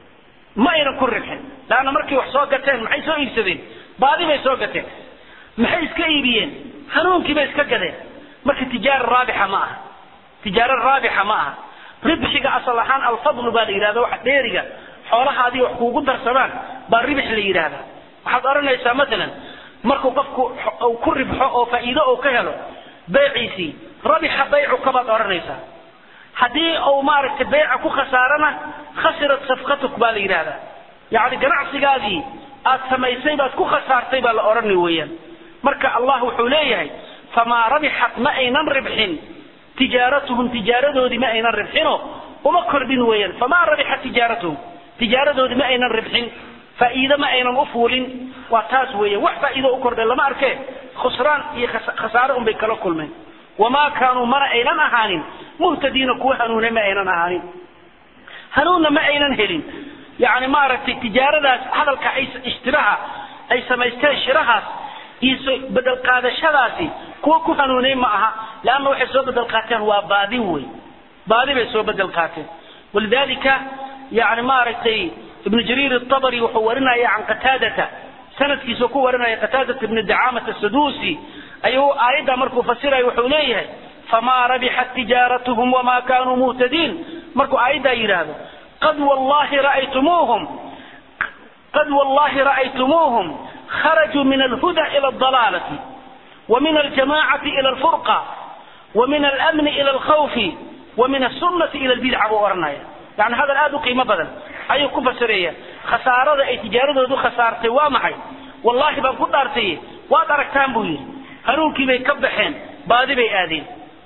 ma aynan ku ribxin laanna markay wax soo gateen maxay soo iibsadeen baadi bay soo gateen maxay iska iibiyeen hanuunkii bay iska gadeen marka tijaara raabixa ma aha tijaaro raabixa ma aha ribxiga asal ahaan alfadlu baa la yidhahda waxa dheeriga xoolaha adiga wax kuugu darsamaan baa ribix la yidhaahdaa waxaad odhanaysaa maalan markuu qofku ku ribxo oo faa'iido uu ka helo beeciisii rabixa baycuka baad odhanaysaa haddii uu maaragtay beyca ku khasaarana khasirat safkatuk baa la yidhahdaa yacni ganacsigaadii aad samaysay baad ku khasaartay baa la odhani weeyaan marka allah wuxuu leeyahay famaa rabixat ma aynan ribxin tijaaratuhum tijaaradoodii ma aynan ribxino uma kordhin weeyaan famaa rabixat tijaaratuhum tijaaradoodii ma aynan ribxin faa'iide ma aynan u fuulin waa taas weeyaan wax faa'iido u kordhay lama arkee khusraan iyo khasaare unbay kala kulmeen wamaa kaanuu mana aynan ahaanin muhtadiina kuwa hanuunay ma aynan ahaanin hanuunna ma aynan helin yani maaragtay tijaaradaas hadalka ay ishtiraha ay samaysteen shirahaas iyo bedel qaadashadaasi kuwa ku hanuunay ma aha leanna waxay soo bedel qaateen waa baadi wey baadi bay soo bedel qaateen walidalika yani maaragtay ibnu jariir الطabri wuxuu warinaya can qataadata sanadkiisa ku warinaya qataadata ibni dacamata sadusi ayuu aayadda markuu fasiraya wuxuu leeyahay famaa rabixat tijaaratuhum wama kanuu muhtadiin markuu aayaddaa yidhaahdo qad wallahi ra'aytumuuhum qad wallahi ra'aytumuuhum kharajuu min alhuda ila aldalaalati ومن الجماعة إلى الفرقة ومن الأمن إلى الخوف ومن السنة إلى البدعة وأرنايا يعني هذا الآن قيمة بدل أي كفة سرية خسارة أي تجارة دو خسارتي وامحي والله بان كنت أرتي وأدرك تنبوي هنون كي بيكبحين بادي بي آدين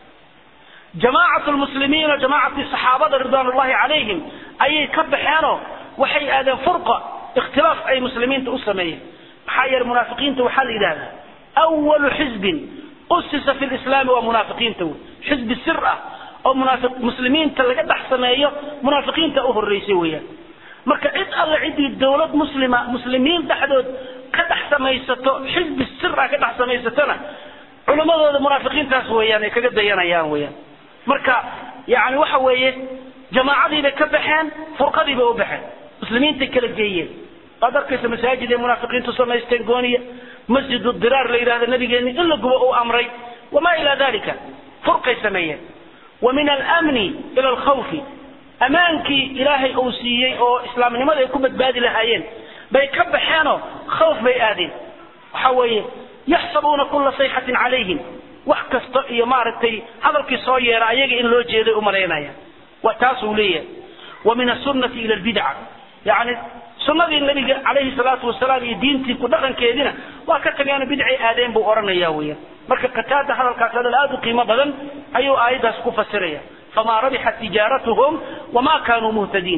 جماعة المسلمين وجماعة الصحابة رضوان الله عليهم أي كبحينو وحي آدم فرقة اختلاف أي مسلمين تأسميه حي المنافقين توحل إلى أول حزب أسس في الإسلام ومنافقين تو حزب السرة أو منافق مسلمين تلقى دحسمية منافقين تأوه الرئيسية marka cid alle cidii dowlad muslima muslimiin dhexdood ka dhex samaysato xisbi sira ka dhex samaysatona culimmadooda munaafiqiintaas weeyaan ay kaga dayanayaan weeyaan marka yani waxa weeye jamaacadii bay ka baxeen furqadii bay u baxeen muslimiintay kala geeyeen waad arkaysa masaajid ay munaafiqiintu samaysteen gooniya masjid diraar la yidhahdo nabigeeni in la gubo uu amray wamaa ilaa dalika furqay sameeyeen wa min almni ila alkhawfi amaankii ilaahay uu siiyey oo islaamnimada ay ku badbaadi lahaayeen bay ka baxeenoo khawf bay aadeen waxa weeye yaxsabuuna kula sayxatin calayhim wax kasta iyo maaragtay hadalkii soo yeera ayaga in loo jeeday umalaynaya wa taasuu leeyahay wa min asunnati ila albidca yani sunnadii nabiga calayhi salaatu wasalaam iyo diintii ku dhaqankeediina waa ka tageeno bidcay aadeen buu odhanaya weeyaan marka qataada hadalkaas hadal aada u qiimo badan ayuu aayaddaas ku fasiraya فما ربحت تجارتهم وما كانوا مهتدين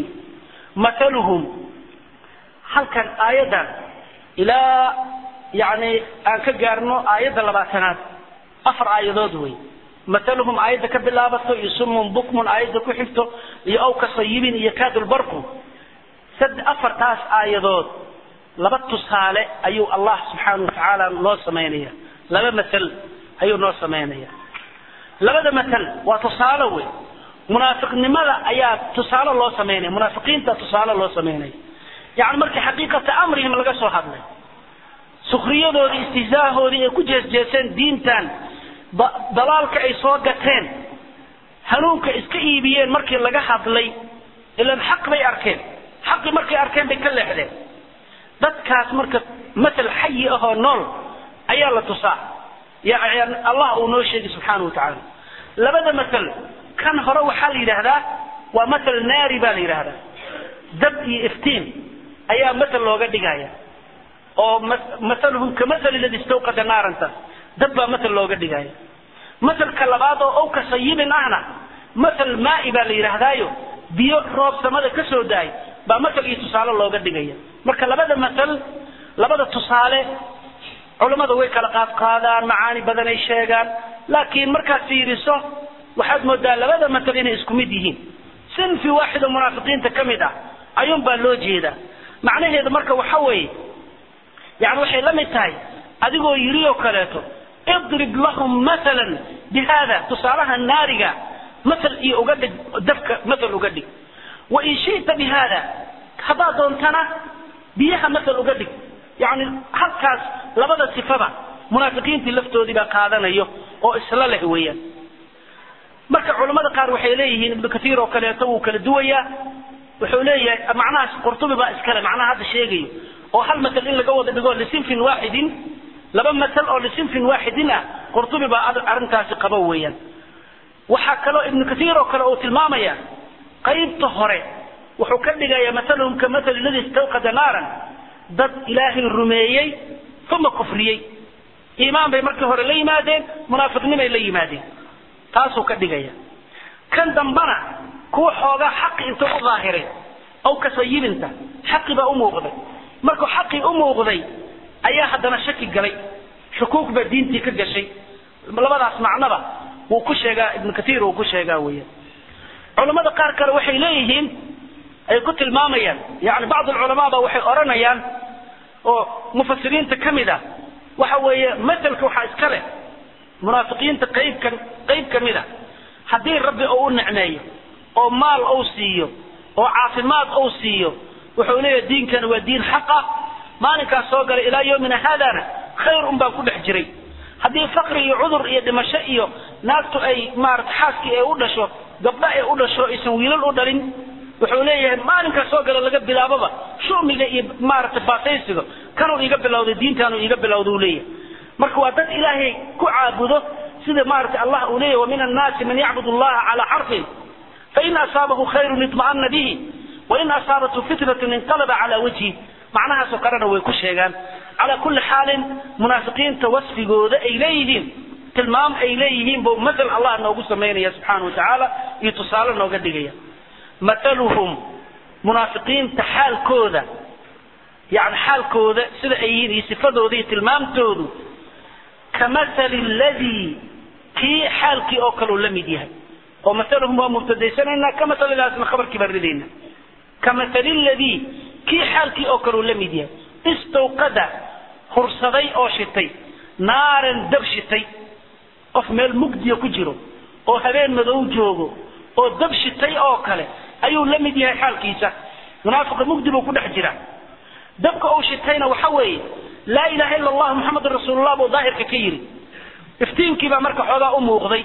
مثلهم هل كان آية إلى يعني أن كجارنو آية لباتنات أفر آية دوي مثلهم آية كبلابتو يسم بكم آية كحفتو يأو كصيب يكاد البرق سد أفر تاس آية دود لبتو صالح أيو الله سبحانه وتعالى الله سمينيا لما مثل أيو الله سمينيا labada matal waa tusaale wey munaafiqnimada ayaa tusaale loo samaynaya munaafiqiinta tusaale loo samaynaya yani markii xaqiiqata amrihim laga soo hadlay sukriyadoodii istihzaahoodii ay ku jeesjeeseen diintan dalaalka ay soo gateen hanuunka iska iibiyeen markii laga hadlay ilan xaq bay arkeen xaqii markay arkeen bay ka leexdeen dadkaas marka matal xayi ahoo nool ayaa la tusaa yani allah uu noo sheegay subxaana wa tacaala labada masal kan hore waxaa la yidhaahdaa waa masal naari baa la yidhaahdaa dab iyo iftiin ayaa masal looga dhigaya oo masaluhum kamasali ladi istawqada naaranta dab baa masal looga dhigaya masalka labaad oo ow ka sayibin ahna masal maa'i baa la yidhaahdaayo biyo roob samada ka soo daay baa masal iyo tusaale looga dhigaya marka labada masal labada tusaale culammada way kala qaadqaadaan macaani badan ay sheegaan laakiin markaad fiiriso waxaad moodaa labada masal inay isku mid yihiin sinfi waaxida munaafiqiinta ka mid ah ayuun baa loo jeedaa macnaheedu marka waxa weeye yani waxay la mid tahay adigoo yidhi oo kaleeto idrib lahum maalan bi hada tusaalaha naariga masal iyo uga dhig dabka masal uga dhig wain shita bi hada haddaad doontana biyaha masal uga dhig yani halkaas labada sifaba munaafiqiintii laftoodii baa qaadanayo oo isla leh weeyaan marka culamada qaar waxay leeyihiin ibnu kaiir oo kaleeto wuu kala duwayaa wuxuu leeyahay macnahaas qurtubi baa iskale macnaha hadda sheegayo oo hal masal in laga wada dhigo lisinfin waaxidin laba masal oo lisinfin waaxidin ah qurtubi baa arrintaasi qabo weeyaan waxaa kaloo ibnu kaiir oo kale uu tilmaamaya qaybta hore wuxuu ka dhigaya masaluhum ka masali ladi istawqada naaran dad ilaahay rumeeyey uma kufriyey iimaan bay markii hore la yimaadeen munaafiqnimay la yimaadeen taasuu ka dhigaya kan dambana kuwa xoogaa xaqi inta u daahiray aw kasayibinta xaqi baa u muuqday markuu xaqii u muuqday ayaa haddana shaki galay shukuuk baa diintii ka gashay labadaas macnoba wuu ku sheegaa ibnu kaiir wuu ku sheegaa weeyaan culamada qaar kale waxay leeyihiin ay ku tilmaamayaan yani bacd alculamaa ba waxay odhanayaan oo mufasiriinta ka mid a waxa weeye maselka waxaa iska leh munaafiqiinta qaybka qayb ka mid a haddii rabbi uu u nicmeeyo oo maal uu siiyo oo caafimaad uu siiyo wuxuu leeyahay diinkani waa diin xaq ah maalinkaas soo galay ilaa yowmina haadana khayr un baan ku dhex jiray haddii fakri iyo cudur iyo dhimasho iyo naagtu ay maarata xaaskii ay u dhasho gabdho ay u dhasho aysan wiilal u dhalin wuxuu leeyahay maalinkaas soo gala laga bilaaboba shumiga iyo maarata baasaysiga kanuu iiga bilowday diintaanuu iiga bilowda uu leeyahay marka waa dad ilaahay ku caabudo sida maarata allah uu leeyahy wa min annaasi man yacbud allaha calaa xarfin fain asaabahu khayrun itma'ana bihi wain asaabathu fitnatun inqalaba calaa wajhi macnahaasoo kalena way ku sheegaan calaa kulli xaalin munaafiqiinta wasfigooda ay leeyihiin tilmaam ay leeyihiin buu masal allah noogu samaynaya subxaana wa tacaala iyo tusaale nooga dhigaya mathaluhum munaafiqiinta xaalkooda yani xaalkooda sida ay yihiin iyo sifadooda iyo tilmaamtoodu kamathali ladii kii xaalkii oo kaleu la mid yahay oo mathaluhum waa mubtadaysanaynaa kamathalidaasna khabarkii baan ridayna kamathali ladii kii xaalkii oo kaleu la mid yahay istawqada hursaday oo shitay naaran dab shitay qof meel mugdiya ku jiro oo habeen madow joogo oo dab shitay oo kale ayuu la mid yahay xaalkiisa munaafiqa mugdi buu ku dhex jira dabka uu shitayna waxa weeye laa ilaha ila allah muxamedun rasuulullah buu daahirka ka yidhi iftiinkii baa marka xoogaa u muuqday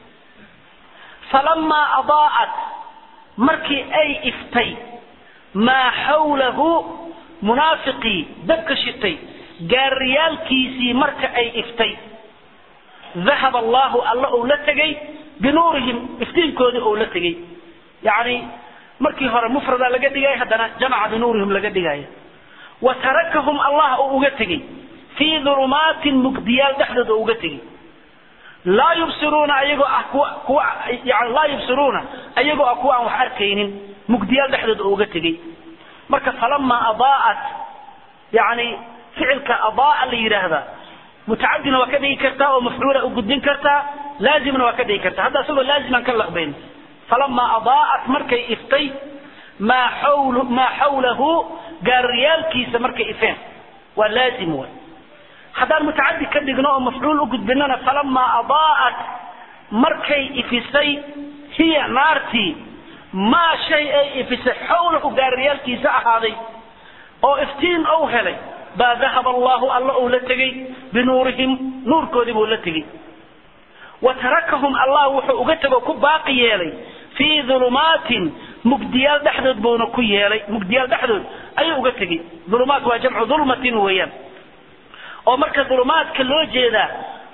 falamaa adaa'at markii ay iftay maa xawlahu munaafiqii dabka shitay gaariyaalkiisii marka ay iftay dahaba allahu alla uu la tegay binuurihim iftiinkoodii uu la tegay yacni markii hore mufrada laga dhigaya haddana jamaca binuurihim laga dhigaya wa tarakahum allah uu uga tegey fii dulumaatin mugdiyaal dhexdooda uu uga tegey laa yubsiruuna ayagoo ah kuwa kuwa yani laa yubsiruuna ayagoo ah kuwa aan wax arkaynin mugdiyaal dhexdooda uu uga tegey marka falamaa adaa'at yani ficilka adaa la yidhaahdaa mutacadina waa ka dhigi kartaa oo mafcuula u gudbin kartaa laazimna waa ka dhigi kartaa hadda isagoo laaziman ka laqbayn falamaa adaa'at markay iftay maa xawlu maa xawlahu gaariyaalkiisa markay ifeen waa laazim waay haddaan mutacadi ka dhigno oo mafcuul u gudbinana falamaa adaa'at markay ifisay hiya naartii maa shay ay ifisay xawlahu gaariyaalkiisa ahaaday oo iftiin ou helay baa dahaba allahu alla uu la tegey binuurihim nuurkoodii buu la tegey wa tarakahum allah wuxuu uga tego ku baaqi yeelay fii dulumaatin mugdiyaal dhexdood buuna ku yeelay mugdiyaal dhexdood ayuu uga tegey dulumaat waa jamcu dulmatin weeyaan oo marka dulumaadka loo jeedaa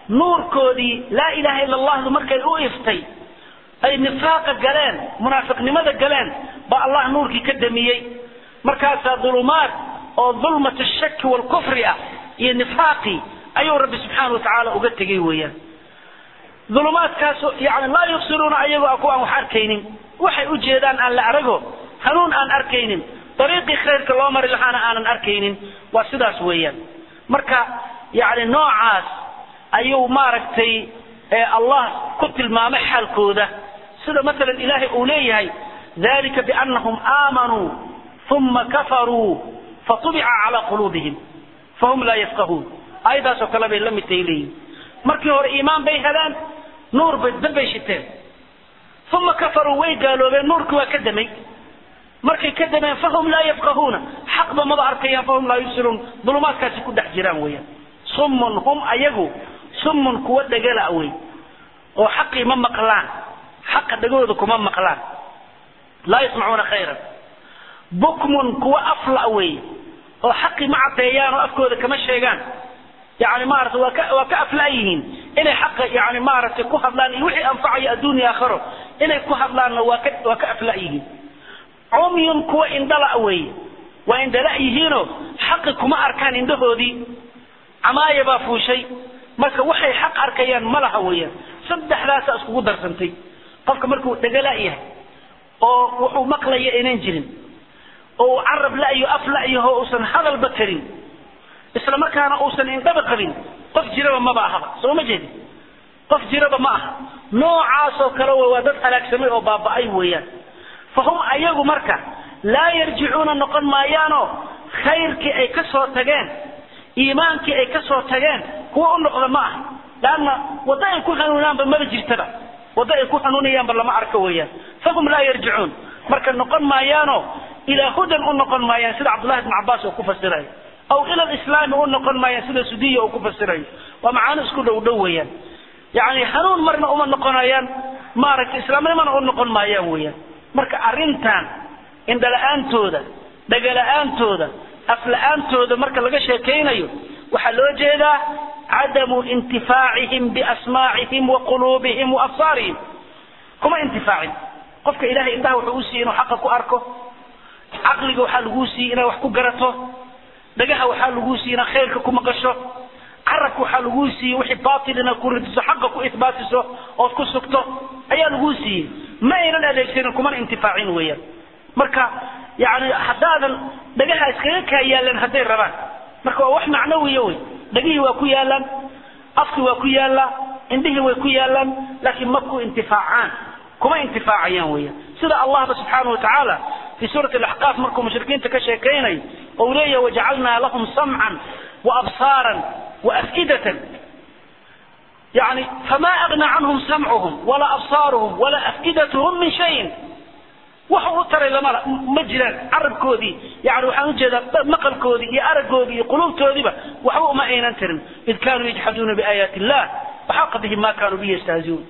nuurkoodii laa ilaha ila allahdu markay u iftay ay nifaaqa galeen munaafiqnimada galeen baa allah nuurkii ka damiyey markaasaa dulumaad oo dulmat shaki waalkufri ah iyo nifaaqii ayuu rabbi subxaana watacaala uga tegey weeyaan dulumaadkaas yani laa yubsiruuna ayagoo a kuwa aan wax arkaynin waxay u jeedaan aan la arago hanuun aan arkaynin dariiqii khayrka loo mari lahaana aanan arkaynin waa sidaas weeyaan marka yani noocaas ayuu maaragtay allah ku tilmaamay xaalkooda sida maalan ilaahay uu leeyahay dalika bianahum aamanuu uma kafaruu fatubica calaa quluubihim fahum laa yafqahuun aayadaasoo kale bay la mid tahay leeyihin markii hore iimaan bay heleen nuur bay dab bay shiteen uma kafaruu way gaaloobeen nuurkii waa ka damay markay ka dameen fahum laa yafqahuuna xaqba maba arkayaan fahum laa yubsiruun dulumaadkaasi ku dhex jiraan weeyaan summun hum ayagu summun kuwa dhagala wey oo xaqii ma maqlaan xaqa dhagooda kuma maqlaan laa yasmacuuna khayran bukmun kuwa afla wey oo xaqii ma caddeeyaan oo afkooda kama sheegaan yani maarata waa ka waa ka afla yihiin inay xaqa yani maaragtay ku hadlaan iyo wixii anfacayo adduunya aakharo inay ku hadlaanna waa ka waa ka afla yihiin cumyun kuwa indhala weeye waa indhala yihiinoo xaqi kuma arkaan indhahoodii camaaya baa fuushay marka waxay xaq arkayaan ma laha weeyaan saddexdaasa iskugu darsantay qofka markuu dhagala yahay oo wuxuu maqlaya aynan jirin oo carab la'yo af la'yaho uusan hadalba karin isla markaana uusan indhaba qabin qof jiraba maba ahaba soo ma jeedin qof jiraba ma aha noocaasoo kale waa dad halaagsamay oo baaba'ay weeyaan fahum ayagu marka laa yarjicuuna noqon maayaanoo khayrkii ay ka soo tageen iimaankii ay ka soo tageen kuwa u noqda ma aha laanna waddo ay ku hanuunaanba maba jirtaba waddo ay ku hanuunayaanba lama arko weeyaan fahum laa yarjicuun marka noqon maayaanoo ilaa hudan u noqon maayaan sida cabdullahi ibn cabbaas uu ku fasirayo aw ila lislaami u noqon maayaan sida sudiya uu ku fasirayo waa macaano isku dhow dhow weeyaan yani hanuun marna uma noqonayaan maaragtay islaamnimana u noqon maayaan weeyaan marka arrintan indhala-aantooda dhagala'aantooda afla-aantooda marka laga sheekaynayo waxaa loo jeedaa cadamu intifaacihim biasmaacihim wa quluubihim wa absaarihim kuma intifaacin qofka ilahay indhaha wuxuu u siiyey inuu xaqa ku arko caqliga waxaa laguu siiyey inaad wax ku garato dhagaha waxaa laguu siiyey inaad khayrka ku maqasho carabka waxaa laguu siiyey wixii baatil inaad ku ridiso xaqa ku ihbaatiso ood ku sugto ayaa laguu siiyey ma aynan adeegsanin kumana intifaacin weeyaan marka yani haddaadan dhagaha iskaga kaa yaalan hadday rabaan marka waa wax macnawiya wey dhagihii waa ku yaalaan afki waa ku yaallaa indhihii way ku yaalaan laakiin ma ku intifaacaan kuma intifaacayaan weeyaan sida allahba subxaana wa tacaala fi suurati alaxqaaf markuu mushrikiinta ka sheekaynayo ou leeyahay wajacalnaa lahum samcan wa absaaran wa afidatan يعني فما أغنى عنهم سمعهم ولا أبصارهم ولا أفئدتهم من شيء waxa u taray lama ma jiraan carabkoodii yani waxaan ujeedaa maqalkoodii iyo araggoodii iyo quluubtoodiiba waxba uma aynan tarin id kaanuu yajxaduuna biaayaati illah waxaqa bihim ma kaanuu bihi yastahziuun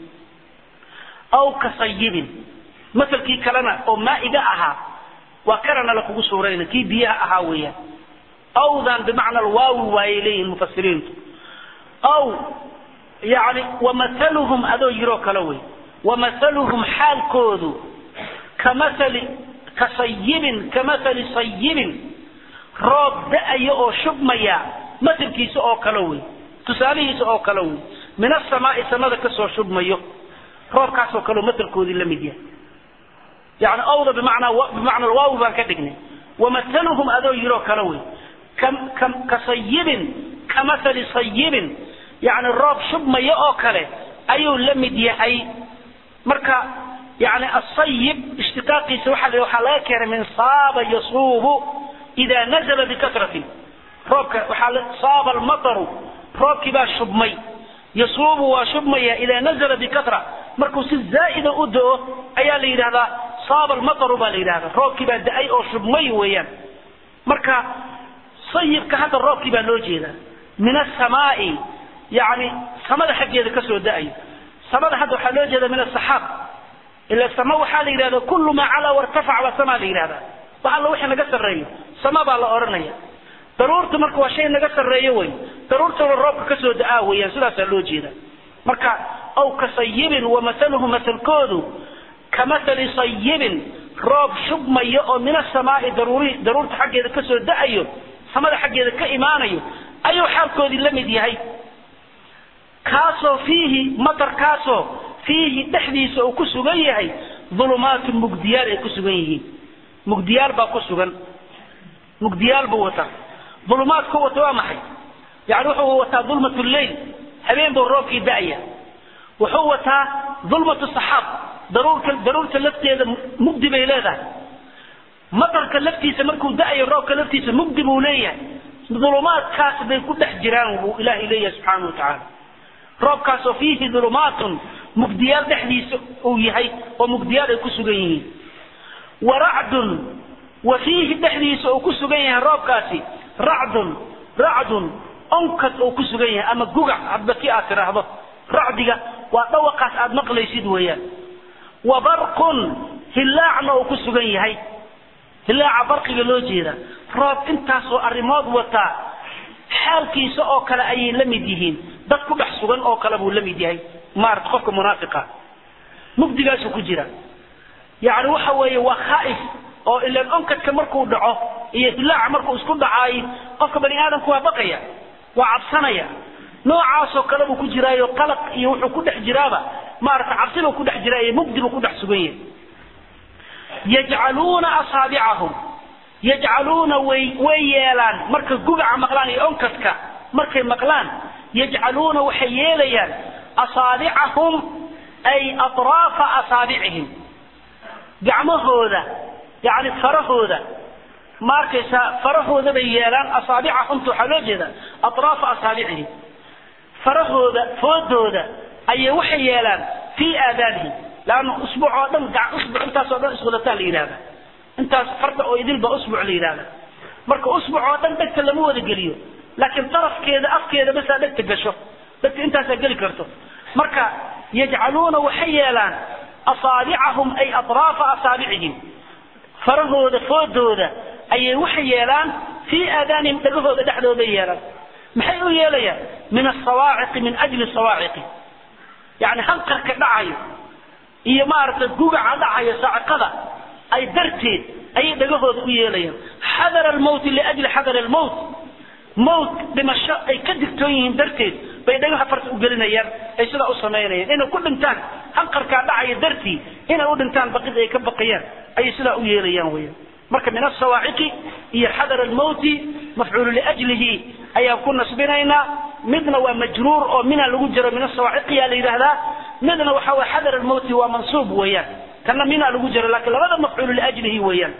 aw kasayibin masalkii kalena oo maa'iga ahaa waa kanana lakugu suurayna kii biyaha ahaa weeyaan awdan bimacna alwaawi waayay leeyihin mufasiriintu aw yani wamahaluhum adoo yiroo kale wey wamahaluhum xaalkoodu kamasali kasayibin kamasali sayibin roob da-aya oo shubmaya masalkiisa oo kale wey tusaalihiisa oo kale wey min asamaai samada kasoo shubmayo roobkaasoo kaleo masalkoodii la mid yahay yani awda bimacnaa bimacna alwaawi baan ka dhignay wamahaluhum adoo yiroo kale wey kasayibin kamasali sayibin yani roob shubmaya oo kale ayuu la mid yahay marka يعني الصيب اشتقاقي سوحة وحا كان من صاب يصوب إذا نزل بكثرة روبك وحال صاب المطر روبك با شبمي يصوب وشبمي إذا نزل بكثرة مركز الزائد أدو أيا لي هذا صاب المطر با لي هذا روبك با دأي أو شبمي ويان مركا صيب كهذا الروبك با لوجي من السماء يعني سمد حق يدك كسر دأي سمد حد وحلوجي من السحاب إلا السماء وحال إلى كل ما على وارتفع وسماء إلى هذا وحال وحي نقص الرأي سماء بالله أرنيا daruurta marka waa shay naga sarreeyo wey daruurtana roobka kasoo da-aa weeyaan sidaasaa loo jeeda marka aw ka sayibin wa masaluhu masalkoodu ka masali sayibin roob shubmaya oo min asamaai daruuri daruurta xaggeeda kasoo da-ayo samada xaggeeda ka imaanayo ayuu xaalkoodii la mid yahay kaasoo fiihi matarkaasoo fiihi dhexdiisa uu ku sugan yahay ulumaatun mugdiyaal ay ku sugan yihiin mugdiyaal baa ku sugan mugdiyaal buu wataa ulumaadku wata waa maxay yani wuxuu wataa dulmat lleyl habeen buu roobkii da-ya wuxuu wataa dulmatu saxaab daruurka daruurta lafteeda mugdi bay leedahay matarka laftiisa markuu da-ayo roobka laftiisa mugdi buu leeyahay dulumaadkaas bay ku dhex jiraan buu ilaahay leeyahay subxaana wa tacaala roobkaasoo fiihi dulumaatun mugdiyaal dhexdiisa uu yahay oo mugdiyaal ay ku sugan yihiin wa racdun wa fiihi dhexdiisa uu ku sugan yahay roobkaasi racdun racdun onkad uu ku sugan yahay ama gugac hadba ki aad tidhaahdo racdiga waa dhawaqaas aad maqlaysid weeyaan wa barqun hillaacna uu ku sugan yahay hillaaca barqiga loo jeeda roob intaasoo arrimood wataa xaalkiisa oo kale ayay la mid yihiin dad ku dhex sugan oo kale buu la mid yahay maarata qofka munaafiqa mugdigaasuu ku jira yacni waxa weeye waa khaa'if oo ilaan onkadka markuu dhaco iyo hillaaca markuu isku dhacaay qofka bani aadamku waa baqaya waa cabsanaya noocaasoo kale buu ku jiraayo qalaq iyo wuxuu ku dhex jiraaba maarata cabsibuu ku dhex jiraa iyo mugdi buu ku dhex sugan yahay yajcaluuna asaabicahum yajcaluuna way way yeelaan marka gugaca maqlaan iyo onkadka markay maqlaan yajcaluuna waxay yeelayaan asaabicahum ay atraafa asaabicihim gacmahooda yani farahooda ma arkaysaa farahooda bay yeelaan asaabicahumta waxaa loo jeeda atraafa asaabicihim farahooda foodooda ayay waxay yeelaan fii aadaanihim laanna usbuuc oo dhan usbuuc intaasoo dhan iswadataa la yidhahda intaas farda oo idil baa usbuuc la yidhahda marka usbuuc oo dhan dhegta lama wada geliyo laakiin darafkeeda afkeeda basaa dhegta gasho dhegta intaasaa geli karto marka yajcaluuna waxay yeelaan asaabicahum ay atraafa asaabicihim farahooda foodooda ayay waxay yeelaan fii aadaanihim dhegahooda dhexdooda yeelaan maxay u yeelayaan min asawaaciqi min ajli sawaaciqi yani hanqarka dhacayo iyo maaragtay gugaca dhacayo saaciqada ay darteed ayay dhagahooda u yeelayaan xadara almowti liajli xadar almowt mowt dhimasho ay ka digtoon yihiin darteed bay dhagaha farta u gelinayaan ay sidaa u samaynayaan inay ku dhintaan hanqarkaa dhacaya dartii inay u dhintaan baqid ay ka baqayaan ayay sidaa u yeelayaan weyaan marka min asawaaciqi iyo xadar almowti mafcuulu liajlihi ayaan ku nasbinaynaa midna waa majruur oo mina lagu jiro min asawaaciqiyaa la yidhaahdaa midna waxa way xadar almowti waa mansuub weeyaan kana mina lagu jiro laakiin labada mafcuulu liajlihi weeyaan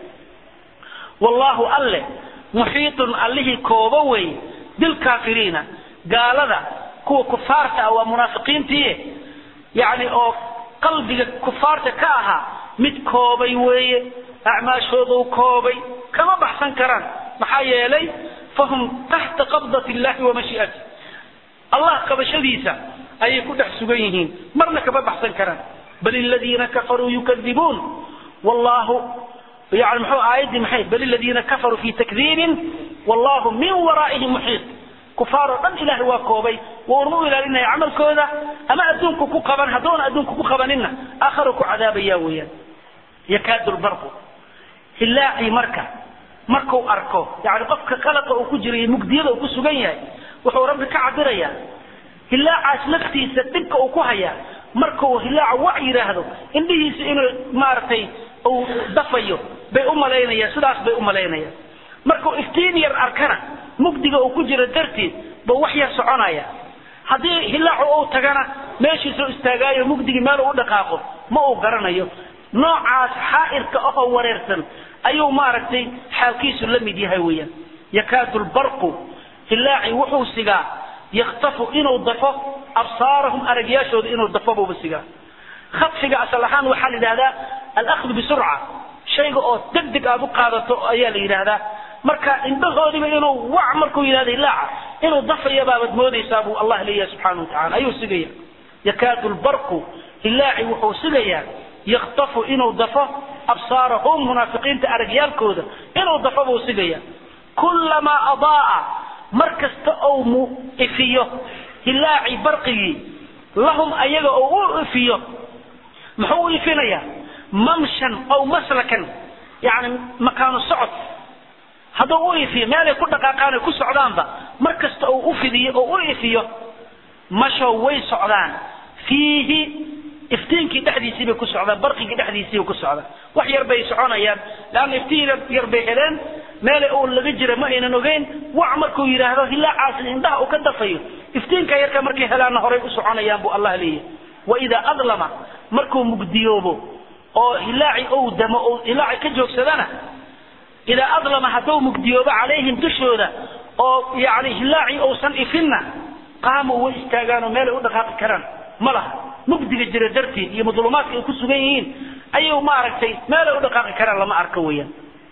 wallahu alle muxiitun allihii koobo wey bilkaafiriina gaalada kuwa kufaarta ah waa munaafiqiintii yani oo qalbiga kufaarta ka ahaa mid koobay weeye acmaashoodu koobay kama baxsan karaan maxaa yeelay fahum taxta qabdat illahi wa mashii'ati allah qabashadiisa ayay ku dhex sugan yihiin marna kama baxsan karaan bal aladiina kafaruu yukadibuun wallahu yani muxuu aayaddii maxay bal aladiina kafaruu fi takdiibin wallahu min waraa'ihim muxiit kufaar oo dhan ilahay waa koobay wuuna u ilaalinaya camalkooda ama adduunku ku qaban hadduuna adduunku ku qabaninna aakharu ku cadaabaya weeyaan yakaadu lbarqu hilaacii marka markuu arko yani qofka qalaqa uu ku jira iyo mugdiyada uu ku sugan yahay wuxuu rabbi ka cabirayaa hilaacaas laftiisa dhibka uu ku hayaa markuu hilaaca wac yidhaahdo indhihiisa inuu maaragtay uu dafayo bay u malaynayaan sidaas bay u malaynayaan markuu iftiin yar arkana mugdiga uu ku jiro darteed buu wax yar soconaya haddii hilaacu uu tagana meeshiisuu istaagaayo mugdigii meel uu u dhaqaaqo ma uu garanayo noocaas xaa'irka ahoo wareersan ayuu maaragtay xaalkiisu la mid yahay weeyaan yakaadu lbarqu hilaaci wuxuu sigaa yaktafu inuu dafo absaarahum aragyaashooda inuu dafo buuba sigaa khadfiga asal ahaan waxaa la yidhahdaa alahdu bisurca shayga oo deg deg aad u qaadato ayaa la yidhaahdaa marka indhahoodiba inuu wac markuu yidhahdo hilaaca inuu dafaya baabaad moodaysaa buu allah leeyahay subxaana wa tacala ayuu sigaya yakaadu lbarqu hilaaci wuxuu sigayaa yaktafu inuu dafo absaarahum munaafiqiinta aragyaalkooda inuu dafo buu sigaya kullamaa adaaa mar kasta ou mu ifiyo hilaaci barqigii lahum ayaga oo u ifiyo muxuu u ifinayaa mamshan aw maslakan yani makaanu socod hadduu u ifiyo meelay ku dhaqaaqaan ay ku socdaanba mar kasta oo u fidiyo oo u ifiyo mashow way socdaan fiihi iftiinkii dhexdiisii bay ku socdaan barqigii dhexdiisii bay ku socdaan wax yar bay soconayaan leanna iftiin yar bay heleen meelay uu laga jira ma aynan ogeyn wac markuu yidhaahdo hilaacaasi indhaha uu ka dafayo iftiinka yarka markay helaanna horay u soconayaan buu allah leeyahay waidaa adlama markuu mugdiyoobo oo hilaaci ou damo ou hilaaci ka joogsadana idaa adlama hadduu mugdiyoobo calayhim dushooda oo yani hilaaci uusan ifinna qaamuu way istaagaan oo meelay u dhaqaaqi karaan ma laha mugdiga jira darteed iyo madluumaadka ay ku sugan yihiin ayuu maaragtay meelay u dhaqaaqi karaan lama arko weeyaan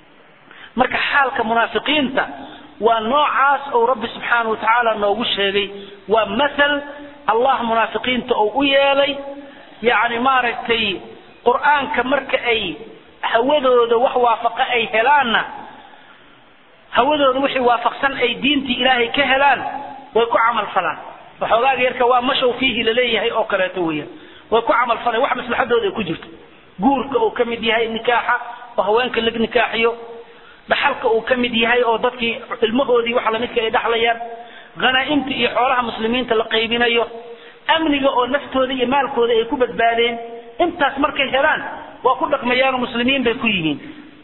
marka xaalka munaafiqiinta waa noocaas ou rabbi subxaana wa tacaala noogu sheegay waa mathal allah munaafiqiinta ou u yeelay yacni maaragtay qur'aanka marka ay hawadooda wax waafaqa ay helaanna hawadooda wixii waafaqsan ay diintii ilaahay ka helaan way ku camal falaan waxoogaaga yarka waa mashow fiihi laleeyahay oo kaleeto weeyaan way ku camal falaan wax maslaxadooda ay ku jirto guurka uu ka mid yahay nikaaxa oo haweenka lag nikaaxiyo dhaxalka uu ka mid yahay oo dadkii ilmahoodii waxa lamidka ay dhaxlayaan khanaa'imta iyo xoolaha muslimiinta la qaybinayo amniga oo naftooda iyo maalkooda ay ku badbaadeen intaas markay helaan waa ku dhaqmayaanoo muslimiin bay ku yihiin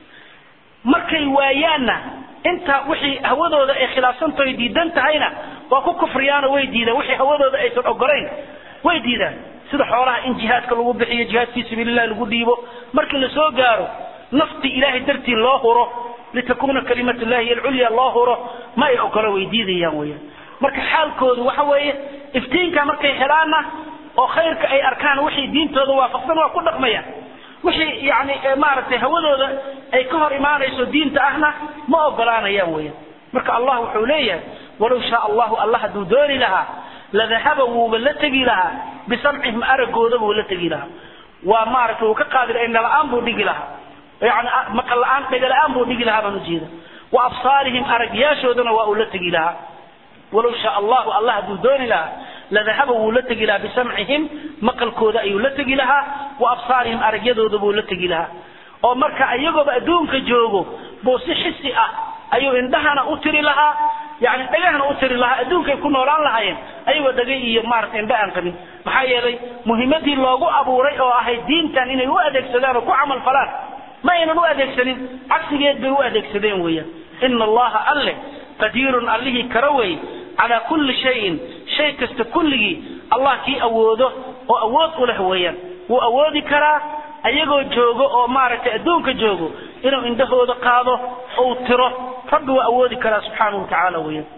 markay waayaanna inta wixii hawadooda ay khilaafsantahay diidan tahayna waa ku kufriyaanoo way diidaan wixii hawadooda aysan ogolayn way diidaan sida xoolaha in jihaadka lagu bixiyo jihaad fii sabiilillahi lagu dhiibo markii la soo gaaro nafti ilaahay dartii loo huro litakuna kalimatu llahi alculya loo huro ma ay ogolo way diidayaan weyaan marka xaalkoodu waxa weeye iftiinka markay helaanna oo khayrka ay arkaan wixii diintooda waafaqsan waa ku dhaqmayaan wixii yani maaragtay hawadooda ay ka hor imaanayso diinta ahna ma ogolaanayaan weyaan marka allah wuxuu leeyahay walow shaa allahu allah hadduu dooni lahaa ladahaba wuuba la tegi lahaa bisamcihim aragooda buu la tegi lahaa waa maaragtay wuu ka qaadi laha indha la-aan buu dhigi lahaa yani maqal la-aan dhega la-aan buu dhigi lahaa baan ujeeda wa absaarihim aragyaashoodana waa uu la tegi lahaa walow shaa allahu allah hadduu dooni lahaa ladahaba wuu la tegi lahaa bisamcihim maqalkooda ayuu la tegi lahaa wa absaarihim aragyadooda buu la tegi lahaa oo marka iyagooba adduunka joogo buu si xisi ah ayuu indhahana u tiri lahaa yani dhagahana u tiri lahaa adduunkay ku noolaan lahaayeen ayagoo dhagay iyo maarata indha aan qabin maxaa yeelay muhimadii loogu abuuray oo ahayd diintan inay u adeegsadaan oo ku camal falaan ma aynan u adeegsanin cagsigeed bay u adeegsadeen weeyaan ina allaha alle qadiirun allihii kara wey calaa kulli shayin shay kasta kulligii allah kii awoodo oo awood u leh weeyaan wuu awoodi karaa ayagoo joogo oo maaragtay adduunka joogo inuu indhahooda qaado ou tiro rabbi waa awoodi karaa subxaanahu watacaala weeyaan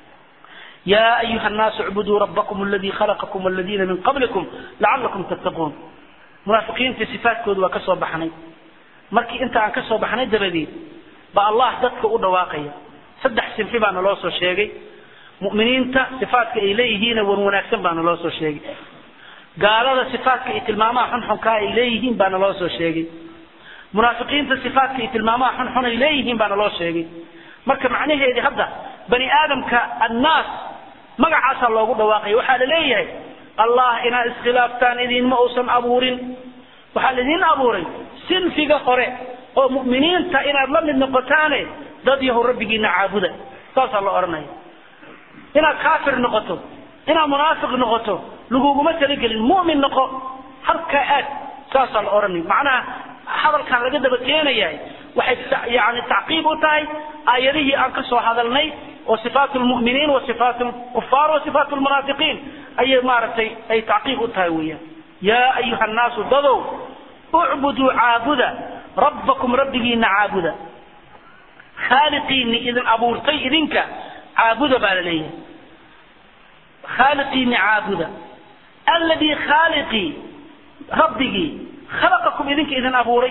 yaa ayuha annaasu icbuduu rabbakum aladii khalaqakum waladiina min qablikum lacalakum tattaquun munaafiqiintii sifaadkooda waa ka soo baxnay markii inta aan ka soo baxnay dabadeed ba allah dadka u dhawaaqaya saddex sinfi baana loo soo sheegay mu'miniinta sifaadka ay leeyihiina wan wanaagsan baana loo soo sheegay gaalada sifaadka iyo tilmaamaha xunxunkaa ay leeyihiin baana loo soo sheegay munaafiqiinta sifaadka iyo tilmaamaha xunxun ay leeyihiin baana loo sheegay marka macnaheedii hadda bani aadamka annaas magacaasaa loogu dhawaaqaya waxaa la leeyahay allah inaad iskhilaaftaan idinma uusan abuurin waxaa laidin abuuray sinfiga hore oo mu'miniinta inaad la mid noqotaane dad yahow rabbigiina caabuda saasaa la odhanaya inaad kaafir noqoto inaad munaafiq noqoto laguguma talagelin mu'min noqo halkaa aad saasaa la odhanaya macnaha hadalkan laga daba keenayahay waxay yani tacqiib u tahay aayadihii aan ka soo hadalnay oo sifaat lmu'miniin wa sifaat lkufaar wa sifaat lmunaafiqiin ayay maaragtay ay tacqiib u tahay weeyaan yaa ayuha annaasu dadow ucbuduu caabuda rabbakum rabbigiina caabuda khaaliqiini idin abuurtay idinka caabuda baa la leeyahay khaaliqiini caabuda alladii khaaliqii rabbigii khalaqakum idinka idin abuuray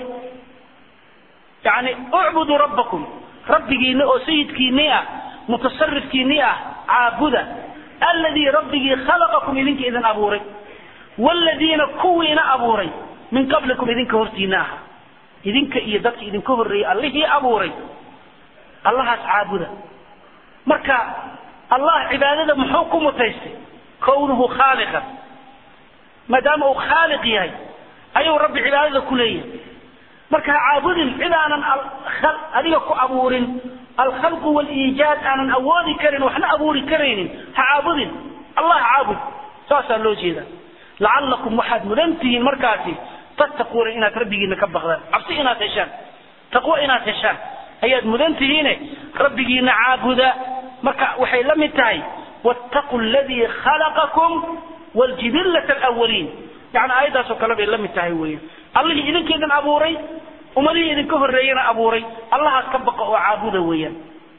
yani ucbuduu rabbakum rabbigiina oo sayidkiinii ah mutasarifkiinii ah caabuda alladii rabbigii khalaqakum idinka idin abuuray wladiina kuwiina abuuray min qablikum idinka hortiina aha idinka iyo dadka idinka horreeyey allihii abuuray allahaas caabuda marka allah cibaadada muxuu ku mutaystay kownuhu khaaliqan maadaama uu khaaliq yahay ayuu rabbi cibaadada ku leeyahay marka ha caabudin cid aanan adiga ku abuurin alkhalqu waliijaad aanan awoodi karin waxna abuuri karaynin ha caabudin allah caabud saasaa loo jeeda lacallakum waxaad mudan tihiin markaasi tattaquuna inaad rabbigiina ka baqdaan cabsi inaad heshaan taqwo inaad heshaan ayaad mudan tihiine rabbigiina caabuda marka waxay la mid tahay wattaqu ladii khalaqakum waljibillata alawaliin yani aayaddaasoo kale bay la mid tahay weya allihii idinkeedan abuuray ummadihii idinka horreeyana abuuray allahaas ka baqa oo caabuda weeyaan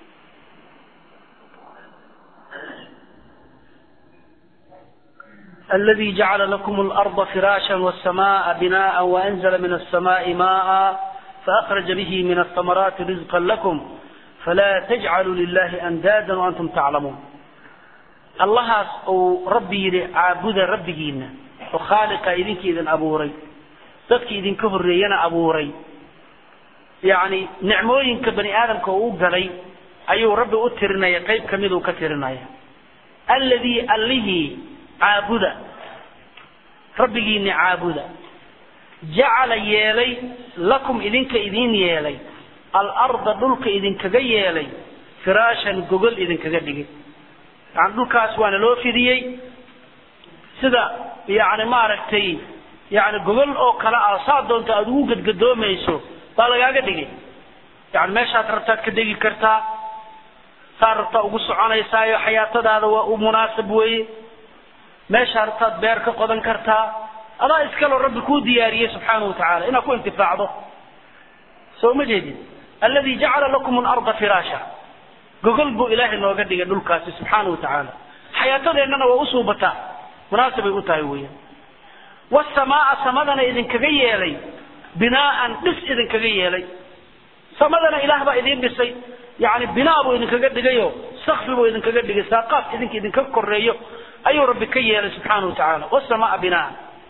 الذي جعل لكم الأرض فراشا والسماء بناء وأنزل من السماء ماء فأخرج به من الثمرات رزقا لكم فلا تجعلوا لله أندادا وأنتم تعلمون الله أو ربي عابد ربينا وخالق إذنك إذن أبوري dadka idinka horreeyana abuuray yacni nicmooyinka bani aadamka uu galay ayuu rabbi u tirinaya qayb ka miduu ka tirinaya alladii allihii caabuda rabbigiini caabuda jacala yeelay lakum idinka idin yeelay alarda dhulka idinkaga yeelay firaashan gogol idinkaga dhigay yani dhulkaas waana loo fidiyey sida yani maaragtay yani gogol oo kale ah saa doonta aada ugu gadgadoomayso baa lagaaga dhigay yani meeshaad rabtaad ka degi kartaa saa rabtaa ugu soconaysaayo xayaatadaada waa u munaasab weeye meeshaa rabtaad beer ka qodan kartaa adaa iskaloo rabbi kuu diyaariyey subxaanahu watacaala inaad ku intifaacdo soo ma jeedin alladii jacala lakum alarda firaasha gogol buu ilaahay nooga dhigay dhulkaasi subxaanahu watacaala xayaatadeennana waa usuubataa munaasabay u tahay weeyaan wasamaa samadana idinkaga yeelay binaaan dhis idinkaga yeelay samadana ilaah baa idiin dhisay yani binaa buu idinkaga dhigayo sakfi buu idinkaga dhigay saaqaaf idinka idinka koreeyo ayuu rabbi ka yeelay subxaana watacaala wasamaa binaan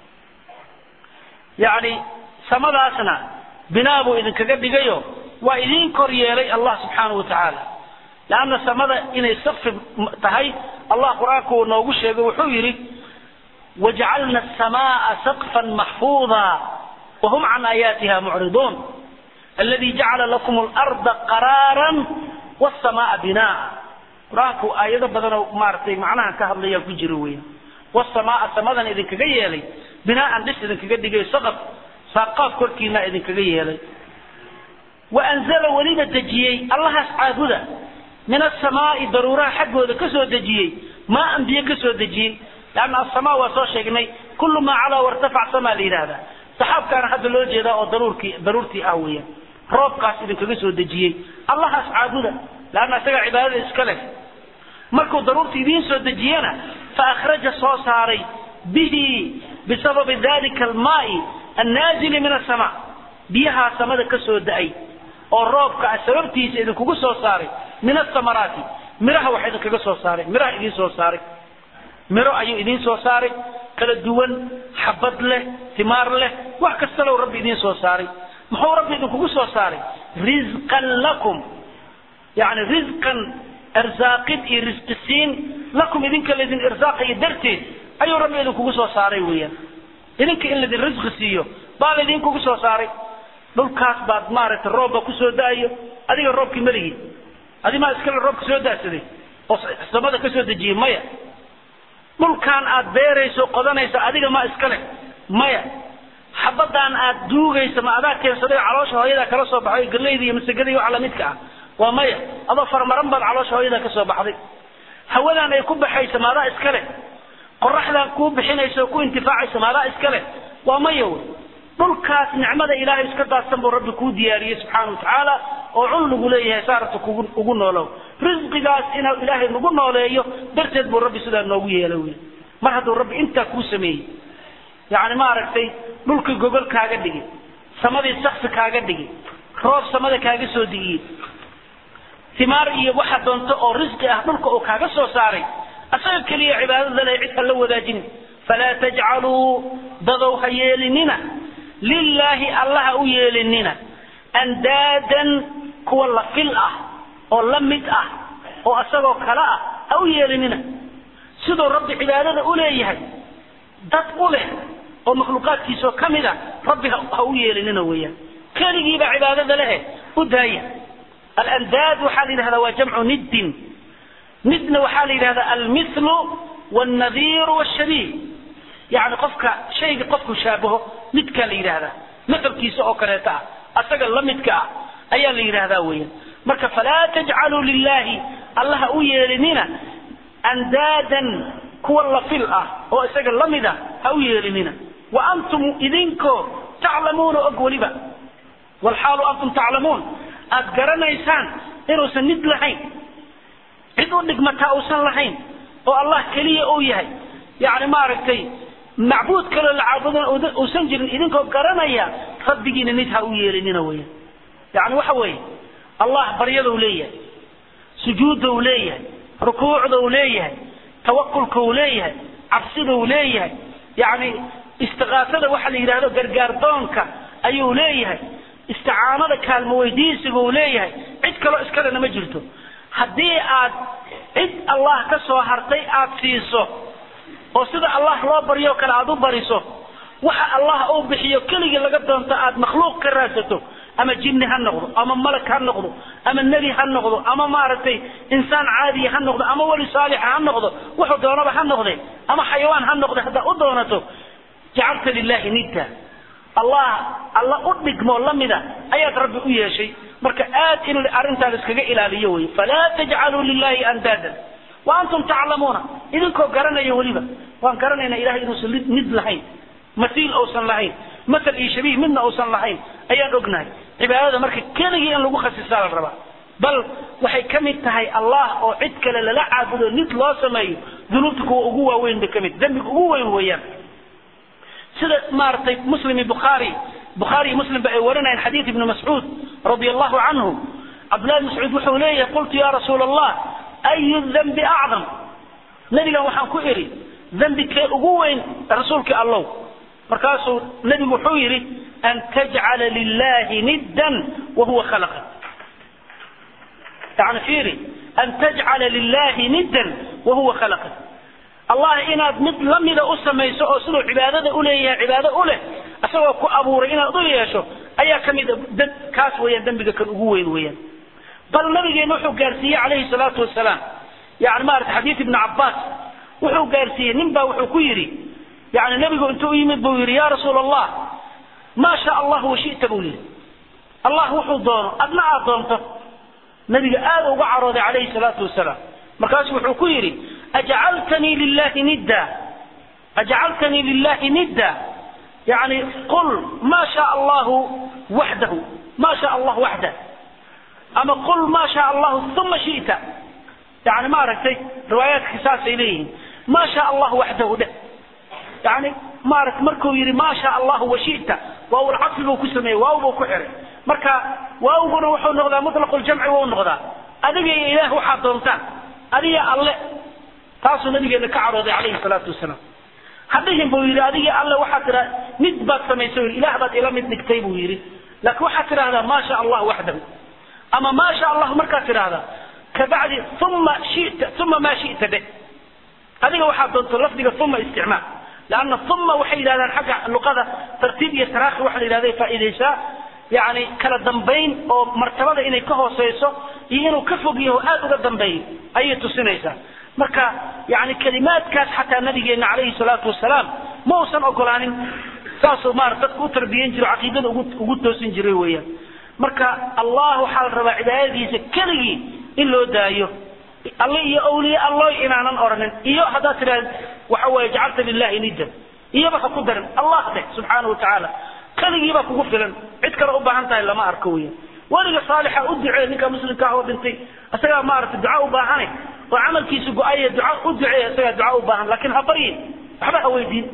yani samadaasna binaa buu idinkaga dhigayo waa idiin kor yeelay allah subxaana watacaala leanna samada inay sakfi tahay allah qur-aanku uu noogu sheegay wuxuu yidhi wajcalna asamaa sakfan maxfuuda wahum can aayaatiha mucriduun aladi jacala lakum larda qaraaran wsamaa binaa qur-aanku aayado badanoo maaragtay macnaha ka hadlaya ku jiro weya wasamaa samadan idinkaga yeelay binaaan dhis idinkaga dhigay saqaf saaqaaf korkiina idinkaga yeelay waanzala weliba dejiyey allahaas caabuda min asamaai daruuraha xaggooda kasoo dejiyey maaan biyo kasoo dejiyey leanna asamaa waa soo sheegnay kullu maa calaa wartafac samaa la yidhaahdaa saxaabkaana hadda loo jeedaa oo daruurkii daruurtii ah weeyaan roobkaas idinkaga soo dejiyey allahaas caabuda leanna isagaa cibaadada iska leh markuu daruurta idiin soo dejiyena fa akhraja soo saaray bihi bisababi dalika almaai annaazili min asamaa biyahaa samada ka soo da-ay oo roobka sababtiisa idinkugu soo saaray min asamaraati miraha wax idinkaga soo saaray miraha idiin soo saaray miro ayuu idiin soo saaray kala duwan xabad leh timaar leh wax kastalow rabbi idiin soo saaray muxuu rabbi idinkugu soo saaray risqan lakum yani risqan irsaaqid iyo risqisiin lakum idinka laydin irsaaqayo darteed ayuu rabbi idinkugu soo saaray weeyaan idinka in laydin risqi siiyo baa laydinkugu soo saaray dhulkaas baad maaragtay roobba kusoo da-ayo adiga roobkii maligii adimaa iskale roobka soo daasaday oo samada ka soo dejiyey maya dhulkaan aad beerayso qodanaysa adiga ma iskale maya xabadaan aad duugaysa ma adaa keensaday caloosha hooyadaa kala soo baxay gallayda iyo masagada iyo waxa lamidka ah waa maya adoo farmaran baad caloosha hooyadaa ka soo baxday hawadaan ay ku baxaysa ma adaa iskale qoraxdaan kuu bixinaysa oo ku intifaacaysa ma adaa iskale waa maya wey dhulkaas nicmada ilaahay iska daadsan buu rabbi kuu diyaariyey subxaana watacaala oo cun lagu leeyahay saarata kugu ugu noolow risqigaas inuu ilaahay nagu nooleeyo darteed buu rabbi sidaa noogu yeela wey mar hadduu rabbi intaa kuu sameeyey yacni maaragtay dhulkii gogol kaaga dhigi samadii sakfi kaaga dhigi roob samada kaaga soo digiyey timaar iyo waxa doonto oo risqi ah dhulka uu kaaga soo saaray asaga keliya cibaadada leh cid ha la wadaajin falaa tajcaluu dadow ha yeelinina lilaahi allaha u yeelinina andaadan kuwa la fil ah oo la mid ah oo isagoo kale ah ha u yeelinina siduu rabbi cibaadada u leeyahay dad u leh oo makhluuqaadkiisoo ka mid a rabbi ha u yeelinina weeyaan keligiibaa cibaadada lehe u daaya alandaad waxaa la yidhahdaa waa jamcu niddin nidna waxaa la yidhahdaa almithlu waalnadiiru waalshabiih yani qofka shayga qofku shaabaho midkaa la yidhahdaa maalkiisa oo kaleeto ah asaga la midka ah ayaa la yidhahdaa weeyaan marka falaa tajcaluu lilahi allaha u yeelinina andaadan kuwa lafil ah oo isaga la mid a ha u yeelinina wa antum idinkoo taclamuuna og weliba walxaalu antum taclamuun aad garanaysaan inuusan nid lahayn cid u dhigmataa uusan lahayn oo allah keliya uu yahay yani maaragtay macbuud kaloo la caabudana uusan jirin idinkoo garanaya rabbigiina nid ha u yeelinina weya yani waxa weeye allah baryadau leeyahay sujuudda u leeyahay rukuucda u leeyahay tawakulka uu leeyahay cabsida uu leeyahay yani istiqaasada waxa la yidhahdo gargaardoonka ayuu leeyahay isticaanada kaalmo weydiisiga uu leeyahay cid kaloo iskalena ma jirto haddii aad cid allah ka soo hartay aad siiso oo sida allah loo baryo kale aad u bariso waxa allah uu bixiyo keligii laga doonto aad makhluuq ka raadsato ama jinni ha noqdo ama malag ha noqdo ama nebi ha noqdo ama maaragtay insaan caadiya ha noqdo ama weli saalixa ha noqdo wuxuu doonaba ha noqde ama xayawaan ha noqde haddaad u doonato jacalta lilahi nidda allah alla u dhigmoo lamida ayaad rabbi u yeeshay marka aad in arrintaan iskaga ilaaliyo wey falaa tajcaluu lilahi andaadan wa antum taclamuuna idinkoo garanaya weliba waan garanaynaa ilahay inuusan nid lahayn masiil uusan lahayn masal iyo shabiih midna uusan lahayn ayaan ognahay cibaadada marka keligii in lagu khasisaa la rabaa bal waxay ka mid tahay allah oo cid kale lala caabudo nid loo sameeyo dunuubta kuwa ugu waaweyn bay ka mid dembiga ugu weyn weeyaan sida maaragtay muslim iyo bukhaari bukhaari iyo muslim ba ay warinayaan xadiid ibni mascuud radia allahu canhu cabdullahi ibn mascuud wuxuu leeyahay qultu ya rasuula allah ayu dambi acdam nebigan waxaan ku idhi dembi kee ugu weyn rasuulkii allow markaasuu nebigu wuxuu yidhi an tajcala lilahi niddan wahuwa khalaqa yani fiiri an tajcala lilahi niddan wahuwa khalaqa allah inaad mid lamida u samayso oo siduu cibaadada uleeyahay cibaado u leh isagoo ku abuuray inaad u yeesho ayaa ka mid kaas weeyaan dembiga kan ugu weyn weeyaan bal nabigeena wuxuu gaarsiiyey calayhi salaatu wasalaam yani maarata xadiid ibni cabbaas wuxuu gaarsiiyey nin baa wuxuu ku yidhi yani nebigu intuu u yimid buu yidhi ya rasuula allah maa sha allahu washita buu yidhi allah wuxuu doono adna aad doonto nabiga aada uga carooday calayhi salaatu wasalaam markaasu wuxuu ku yidhi ajcaltanii lilahi nidda ajcaltanii lilahi nidda yani qul ma sha allahu waxdahu ma sha allah waxdah ama qul ma sha allahu uma shita yani maaragtay riwaayaadka saasay leeyihiin ma sha allahu waxdahu dheh yani maarata markuu yidhi ma sha allahu washita waawl cadfi buu ku sameeyey waaw buu ku xiray marka waawguna wuxuu noqdaa mutlaqu ljamci wuu noqdaa adiga iyo ilaah waxaad doontaan adiga alle taasuu nabigeena ka carooday calayhi salaatu wasalaam hadhihin buu yidhi adigii alle waxaad tiraa mid baad samaysay ilaah baad ila mid dhigtay buu yidhi laakiin waxaad tidhahdaa ma sha allah waxdahu ama ma sha allah markaad tidhahdaa kabacdi uma shita uma maa shita dheh adiga waxaad doonto lafdiga uma isticmaal lanna uma waxay yidhahdaan xagga luqada tartiib iyo taraakhi waxa la yidhahda faa'iidaysaa yani kala dambayn oo martabada inay ka hooseyso iyo inuu ka fog yaho aada uga dambeeyo ayay tusinaysaa marka yani kalimaadkaas xataa nabigeena calayhi salaatu wasalaam ma uusan ogolaanin saasuu maara dadku u tarbiyan jiro caqiidada ugu ugu toosin jiray weeyaan marka allah waxaa la rabaa cibaadadiisa keligii in loo daayo alle iyo awliye alloy inaanan oranin iyo haddaad tidhahd waxa weeye jacalta lilahi niddan iyoba ha ku darin allah dheh subxaana wa tacaala keligiibaa kugu filan cid kale u baahan tahay lama arko weyan weliga saalixa u ducee ninka muslimka ah oo dhintay isagaa maaragtay duca u baahane oo camalkiisu go-aya duca u duceeya isagaa duca u baahan lakin ha baryin waxba ha weydiin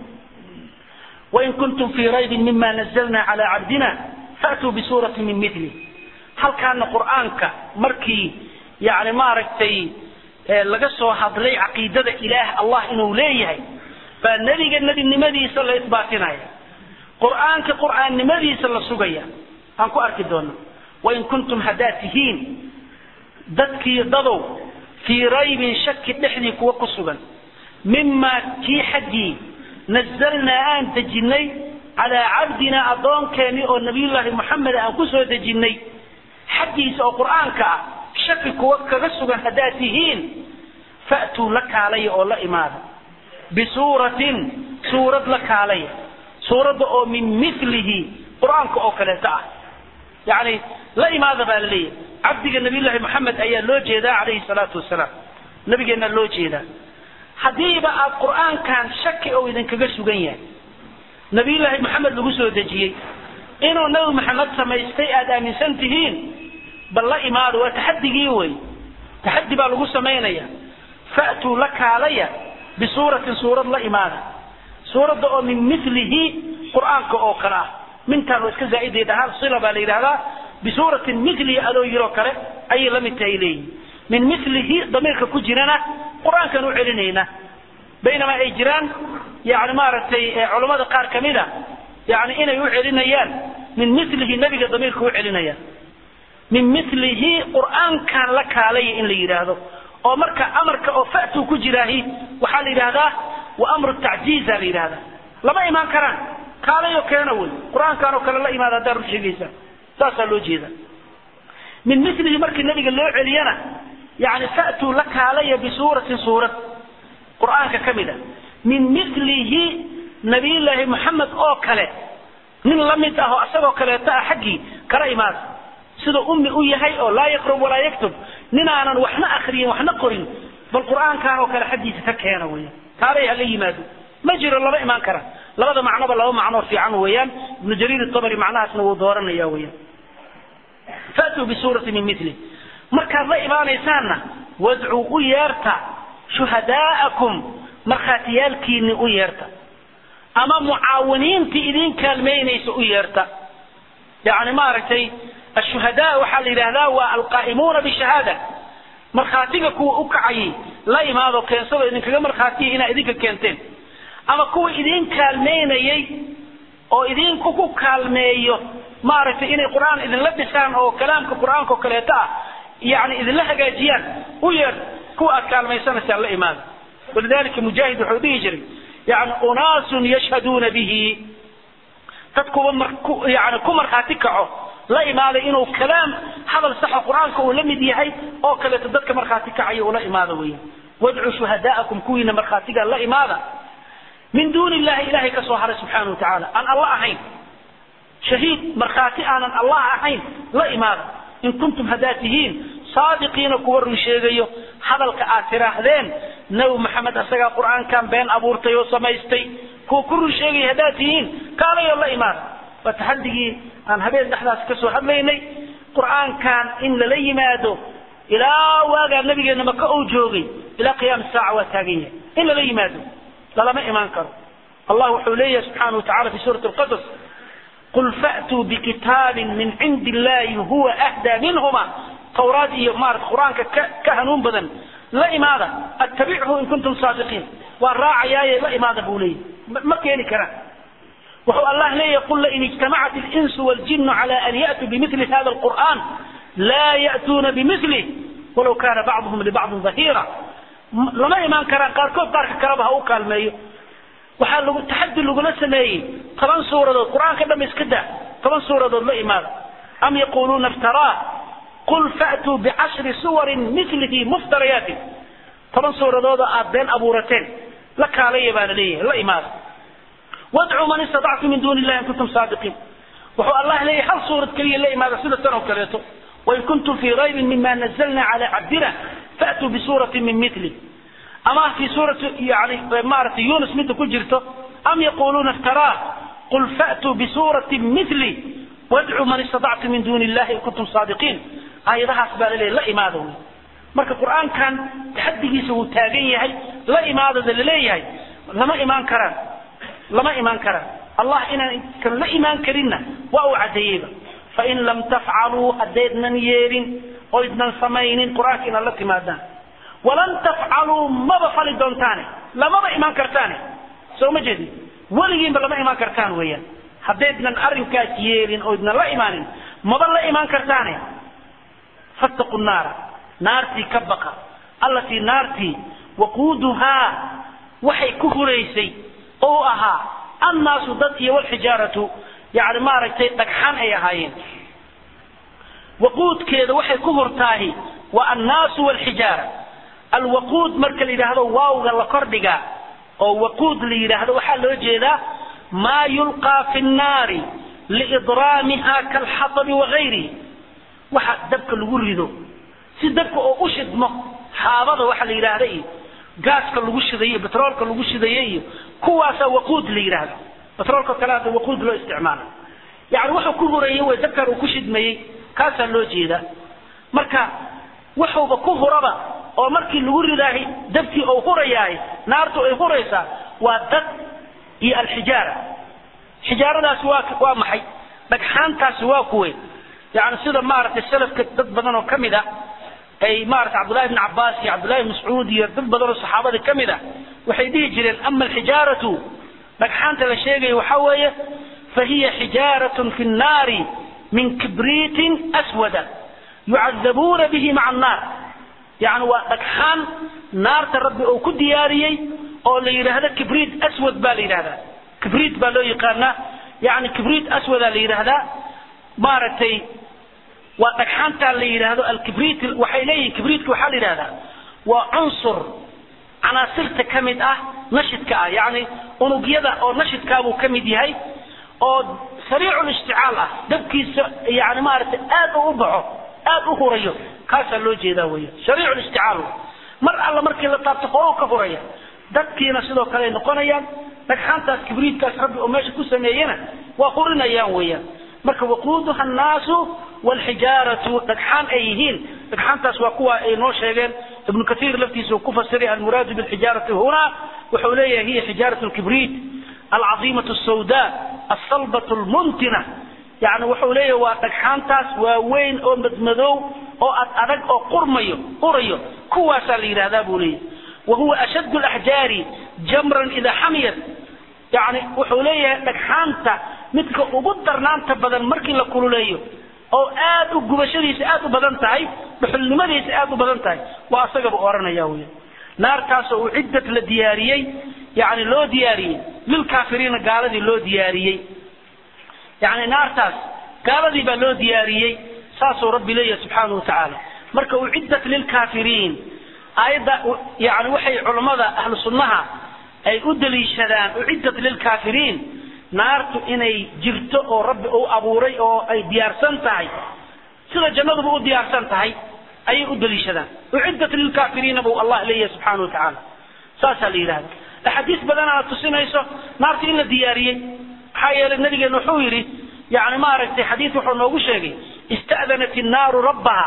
wain kuntum fii raybin mima nazalna cala cabdina faatuu bisuurati min mili halkaana qur'aanka markii yani maaragtay laga soo hadlay caqiidada ilaah allah inuu leeyahay baa nebiga nebinimadiisa la isbaatinaya qur'aanka qur'aannimadiisa la sugaya aan ku arki doona wain kuntum haddaad tihiin dadkii dadow fii raybin shaki dhexdii kuwa ku sugan mimaa kii xaggii nazalnaa aan dejinnay calaa cabdinaa addoonkeenii oo nabiyullaahi moxamed aan ku soo dejinnay xaggiisa oo qur'aanka ah shaki kuwa kaga sugan haddaad tihiin fa'tuu la kaalaya oo la imaada bisuuratin suurad la kaalaya suuradda oo min milihi qur'aanka oo kaleeto ah yacni la imaada baa la leeyahay cabdiga nabiyullaahi moxamed ayaa loo jeedaa calayhi salaatu wasalaam nabigeenna loo jeedaa haddiiba aad qur'aankan shaki oo idinkaga sugan yahay nabiyullaahi moxamed lagu soo dejiyey inuu nabi maxamed samaystay aada aaminsan tihiin bal la imaado waa taxadigii wey taxadi baa lagu samaynaya fa'tuu la kaalaya bisuuratin suurad la imaada suuradda oo min milihi qur'aanka oo kale ah mintaan waa iska zaa'iday dhahaan sila baa la yidhahdaa bisuuratin milihi adoo yiroo kale ayay la mid tahay leeyihin min milihi damiirka ku jirana qur-aankan u celinayna baynamaa ay jiraan yani maaragtay culammada qaar kamid a yani inay u celinayaan min milihi nebiga damiirka u celinayaan min milihi qur'aankan la kaalaya in la yidhaahdo oo marka amarka oo fa'tuu ku jiraahi waxaa la yidhahdaa wa amru tacjiiza la yidhahdaa lama imaan karaan kaalayo keena wey qur-aankan oo kale la imaada haddaad run sheegaysaa saasaa loo jeeda min milihi markii nabiga loo celiyana yani fa'tuu la kaalaya bisuuratin suurad qur'aanka ka mid a min milihi nabiyullaahi moxamed oo kale nin la mid ah oo isagoo kaleeto ah xaggii kala imaada siduu ummi u yahay oo laa yaqrub walaa yaktub ninaanan waxna akriyin waxna qorin bal qur'aankan oo kale xaggiisa ka keena weya kaalay hala yimaado ma jiro lama imaan kara labada macnoba laba macnoo fiican weeyaan ibnu jariir itabari macnahaasna wuu dooranaya weeyaan faatuu bisuurati min mili markaad la imaanaysaanna wadcuu u yeerta shuhadaa'akum markhaatiyaalkiinni u yeerta ama mucaawiniintii idin kaalmaynaysa u yeerta yani maaragtay ashuhadaa waxaa la yidhahdaa waa alqaa'imuuna bishahaada markhaatiga kuwa u kacayay la imaado keensado idinkaga markhaatiya inaa idinka keenteen ama kuwa idin kaalmaynayay oo idinku ku kaalmeeyo maaragtay inay qur'aan idinla dhisaan oo kalaamka qur'aanka oo kaleeto ah yani idinla hagaajiyaan u yeer kuwa aad kaalmaysanaysaan la imaada walidalika mujaahid wuxuu dhihi jiray yani unaasun yashhaduuna bihi dad kuwa yani ku markhaati kaco la imaaday inuu kalaam hadal saxo qur-aanka uu la mid yahay oo kaleeto dadka markhaati kacayo ula imaada weeyaan wadcuu shuhadaa'akum kuwiina markhaatiga la imaada min duuni illahi ilahay ka soo haray subxaana wa tacaala aan alla ahayn shahiid markhaati aanan allah ahayn la imaada in kuntum haddaad tihiin saadiqiina kuwa run sheegayo hadalka aad tiraahdeen nabi maxamed asagaa qur'aankan been abuurtay oo samaystay kuwa ku run sheegaya haddaad tihiin kaalayoo la imaada waa taxadigii aan habeen dhexdaas ka soo hadlaynay qur'aankan in lala yimaado ilaa waagaa nabigeena maka uu joogay ilaa qiyaam saaca waa taagan yahay in lala yimaado lalama imaan karo allah wuxuu leeyahay subxaana wa tacala fi suurati alqasas qul fa'tuu bikitaabin min cindi illahi huwa ahdaa minhuma tawraad iyo maarata qur-aanka ka ka hanuun badan la imaada attabichu in kuntum saadiqiin waa raacayaaye la imaada buu leeyahy ma keeni karaan wuxuu allah leeyahy qul lain ijtamacat اlinsu waljinu cala an ya'tuu bimili hada alqur'an laa ya'tuuna bimilih walaw kana bacduhum libacdin dhahira lama imaan karaan qaarkood qaarka kaleba ha u kaalmeeyo waxaa lagu taxadi lagula sameeyey toban suuradood qur-aanka dham iska daa toban suuradood la imaada am yaquluuna iftaraa qul fa'tuu bicashri suwarin milihi muftariyaatin toban suuradoodoo aad been abuurateen la kaalaya baa la leeyahay la imaada wadcuu man istatactum min duuni illahi in kuntum saadiqiin wuxuu allah leeyahay hal suurad keliya la imaada sida tan oo kaleeto wain kuntum fii raybin mima nazalna cala cabdina fa'tuu bisuuratin min mili ama fi suurati yani maaragtay yunus midda ku jirto am yaquluuna iftaraa qul fa'tuu bisuuratin mili wadcuu man istatactum min duuni illahi in kuntum saadiqiin aayadahaas baa laleeyahy la imaada wey marka qur-aankan taxadigiisa wuu taagan yahay la imaadada laleeyahay lama imaan karaan lama imaan karaan allah inaan kan la imaan karinna waa uu caddeeyeyba fain lam tafcaluu haddaydnan yeelin oydnan samaynin qur-aanka inaad la timaadaan walan tafcaluu maba fali doontaane lamaba imaan kartaane soo ma jeedin weligiinba lama imaan kartaan weeyaan haddaydnan arrinkaas yeelin oydnan la imaanin maba la imaan kartaane fattaqu naara naartii ka baqa allatii naartii waquuduhaa waxay ku huraysay oo ahaa annaasu dad iyo walxijaaratu yani maaragtay dhagxan ay ahaayeen waquudkeeda waxay ku hurtaahi waa annaasu walxijaara alwaquud marka la yidhaahdo waawga la kordhigaa oo waquud la yidhaahdo waxaa loo jeedaa maa yulqaa fi nnaari liidraamiha kalxatabi wagayrihi waxa dabka lagu rido si dabka oo u shidmo xaabada waxa la yidhaahda iyo gaaska lagu shidayo betroolka lagu shidayo iyo kuwaasaa waquud la yidhaahda betroolka kale hadda waquud loo isticmaala yani wuxuu ku hurayey way dabkan uu ku shidmayey kaasaa loo jeedaa marka wuxuuba ku huraba oo markii lagu ridaahay dabkii uu hurayahay naartu ay huraysaa waa dad iyo alxijaara xijaaradaasi waa waa maxay dhagxaantaasi waa kuwe yani sida maaragtay salafka dad badan oo kamid a ay maarata cabdullahi bn cabaas iyo cabdullahi mascuud iyo dad badan oo saxaabada ka mid a waxay dhihi jireen ama alxijaaratu dhagxaanta la sheegaya waxaa weeye fahiya xijaaratun fi nnaari min kibriitin aswada yucadabuuna bihi maca annaar yani waa dhagxaan naarta rabbi uu ku diyaariyey oo la yidhaahdo kibriit aswad baa la yidhahdaa kibriit baa loo yaqaanaa yani kibriit aswadaa la yidhaahdaa maaragtay waa dhagxaantaa la yidhaahdo alkibriit waxay leeyihin kibriitka waxaa la yidhahdaa waa cunsur canaasirta ka mid ah nashidka ah yani unugyada oo nashidkaabuu ka mid yahay oo sariicu lishticaal ah dabkiisa yani maaragtay aad u u baxo aad u hurayo kaasaa loo jeedaa weya sariicu lishticaal mar alla markii la taabto horow ka huraya dadkiina sidoo kale ay noqonayaan dhagxaantaas kibriitkaas rabbi oo meesha ku sameeyena waa hurinayaan weeyaan marka waquuduha annaasu wlxijaaratu dhagxaan ay yihiin dhagxaantaas waa kuwa ay noo sheegeen ibnu kaiir laftiisa uu ku fasiray almuraadu bilxijaarati huna wuxuu leeyahay hiya xijaarat lkibriit alcaiimatu sawda asalbat lmuntina yani wuxuu leeyahay waa dhagxaantaas waaweyn oo madmadow oo ad adag oo qurmayo urayo kuwaasaa la yidhahdaa buu leeyahay wahuwa ashad laxjaari jamran idaa xamiyat yani wuxuu leeyahay dhagxaanta midka ugu darnaanta badan markii la kululeeyo oo aad u gubashadiisa aad u badan tahay dhuxulnimadiisa aad u badan tahay waa asagaba oranaya wy naartaasoo uu ciddad la diyaariyey yani loo diyaariyey lilkaafiriina gaaladii loo diyaariyey yani naartaas gaaladii baa loo diyaariyey saasuu rabbi leeyahay subxaana wa tacaala marka uciddat lilkaafiriin aayadda yani waxay culammada ahlu sunnaha ay u daliishadaan uciddat lilkaafiriin naartu inay jirto oo rabbi uu abuuray oo ay diyaarsan tahay sida jannaduba u diyaarsan tahay ayay u daliishadaan uciddat lilkaafiriina buu allah leeyahay subxaana wa tacaala saasaa la yidhahda axaadiis badanaana tusinayso naarta in la diyaariyey maxaa yeelay nabigeena wuxuu yidhi yani maaragtay xadiis wuxuu noogu sheegay ista'danat innaaru rabbaha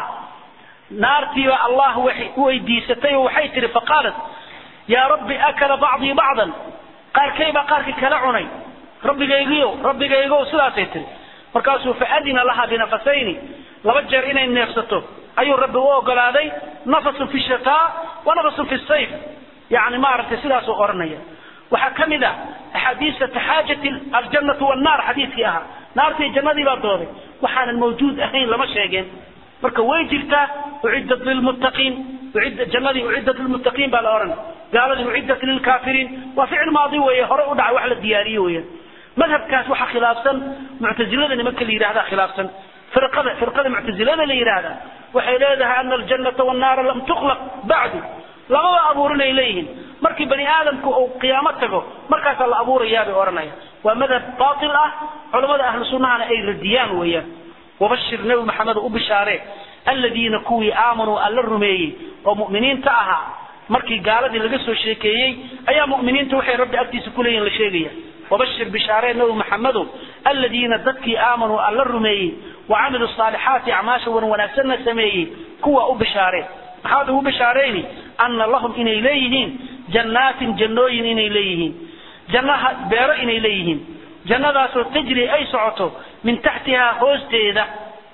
naartiiba allah waxay u weydiisatay oo waxay tihi faqaalat yaa rabbi akala bacdii bacdan qaarkay baa qaarkii kala cunay rabbigaygiyo rabbigaygo sidaasay tiri markaasuu faadina laha binafasayni laba jeer inay neefsato ayuu rabbi u ogolaaday nafasun fi shataa wa nafasun fi sayf yani maaragtay sidaasuu oranaya waxaa ka mid a axaadiista taxaajat aljannatu wannaar xadiiskii ahaa naartii jannadii baa dooday waxaanan mawjuud ahayn lama sheegeen marka way jirtaa uciddat lilmuttaqiin jannadii uciddat lilmuttaqiin baa la ohan gaaladii uciddat lilkaafiriin waa ficil maadi weeye hore u dhacay wax la diyaariye weeyaan madhabkaas waxaa khilaafsan muctazilada nimanka la yidhahda khilaafsan firqada firqada muctazilada la yidhaahda waxay leedahay ana aljannata wannaara lam tuklaq bacdu lamaba abuurin ay leeyihiin markii bani aadamku uu qiyaamo tago markaasaa la abuurayaa bay odhanaya waa madhab baatil ah culamada ahlu sunnahana ay radiyaan weeyaan wabashir nebi maxamed u bishaaree aladiina kuwii aamanuu alla rumeeyey oo mu'miniinta ahaa markii gaaladii laga soo sheekeeyey ayaa mu'miniinta waxay rabbi agtiisa ku leeyihin la sheegaya wabashir bishaaree nebi maxamedow aladiina dadkii aamanuu alla rumeeyey wacamiluu saalixaati acmaasha wan wanaagsanna sameeyey kuwa u bishaaree maxaad ugu bishaarayni ana lahum inay leeyihiin jannaatin jannooyin inay leeyihiin jannaha beero inay leeyihiin jannadaasoo tajri ay socoto min taxtihaa hoosteeda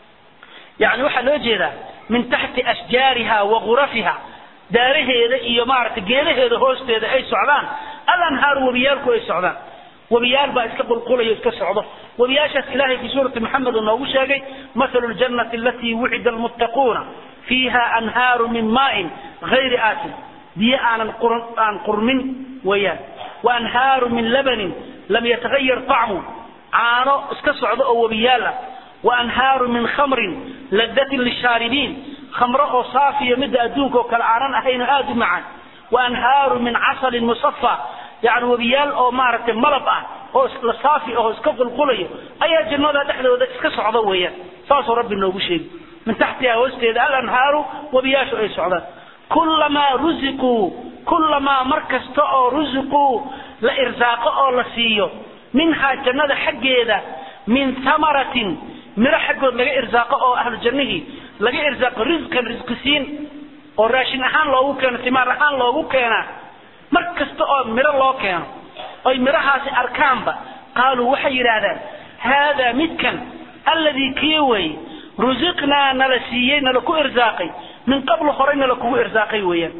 yani waxaa loo jeedaa min taxti ashjaariha wa gurafiha daaraheeda iyo maaragtay geedaheeda hoosteeda ay socdaan alanhaaru webiyaalku ay socdaan webiyaal baa iska qulqulayo iska socdo webiyaashaas ilahay fi suurati maxamed uu noogu sheegay mathalu ljannati alatii wucida almuttaquuna fiiha anhaaru min maain hayri aasin biyo aanan aan qurmin weeyaan wa anhaaru min labanin lam yatagayar طacmu caano iska socdo oo webiyaal ah wa anhaaru min khamrin ladatin lishaaribiin khamro oo saafiya midda adduunka oo kale aanan ahayn oo aada u macaan wa anhaaru min casalin musafa yani webiyaal oo maaragtay malab ah oo la saafi ahoo iska qulqulayo ayaa jannada dhexdooda iska socda weeyaan saasuu rabbi noogu sheegi min taxtiha hoosteeda alanhaaru webiyaashu ay socdaan kulamaa rusiquu kulamaa mar kasta oo rusiquu la irsaaqo oo la siiyo minhaa jannada xaggeeda min thamaratin miro xaggood laga irsaaqo oo ahlu jannihii laga irsaaqo risqan risqisiin oo raashin ahaan loogu keeno timaar ahaan loogu keenaa mar kasta oo miro loo keeno oy mirahaasi arkaanba qaaluu waxay yidhaahdaan haadaa midkan alladii kii wey rusiqnaa nala siiyey nala ku irsaaqay min qablu horay nala kugu irsaaqay weeyaan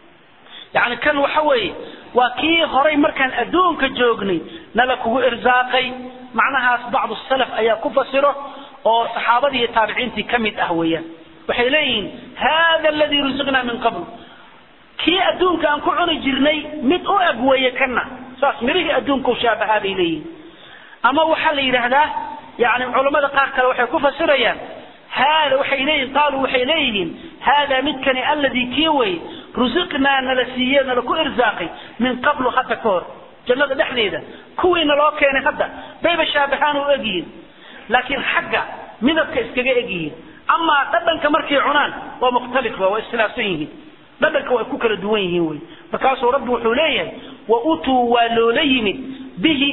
yacni kan waxa weeye waa kii horay markaan adduunka joognay nala kugu irsaaqay macnahaas bacdu salaf ayaa ku fasiro oo saxaabadii iyo taabiciintii ka mid ah weeyaan waxay leeyihiin hada aladii rusiqnaa min qabl kii adduunka aan ku cuni jirnay mid u eg weeye kana saas mirihii adduunka u shaabahaa bay leeyihiin ama waxaa la yidhaahdaa yani culammada qaar kale waxay ku fasirayaan hada waxay leeyihin qaaluu waxay leeyihiin hada midkani alladii kii wey rusiqnaa nala siiye nala ku irsaaqay min qablu hadda ka hor jannada dhexdeeda kuwii naloo keenay hadda bayba shaabahaan u egyihiin laakiin xagga midabka iskaga egyihiin amaa dhadhanka markay cunaan waa mukhtalif waa iskhilaafsan yihiin dhadhanka way ku kala duwan yihiin wey markaasuu rabbi wuxuu leeyahay wa utuu waa loola yimid bihi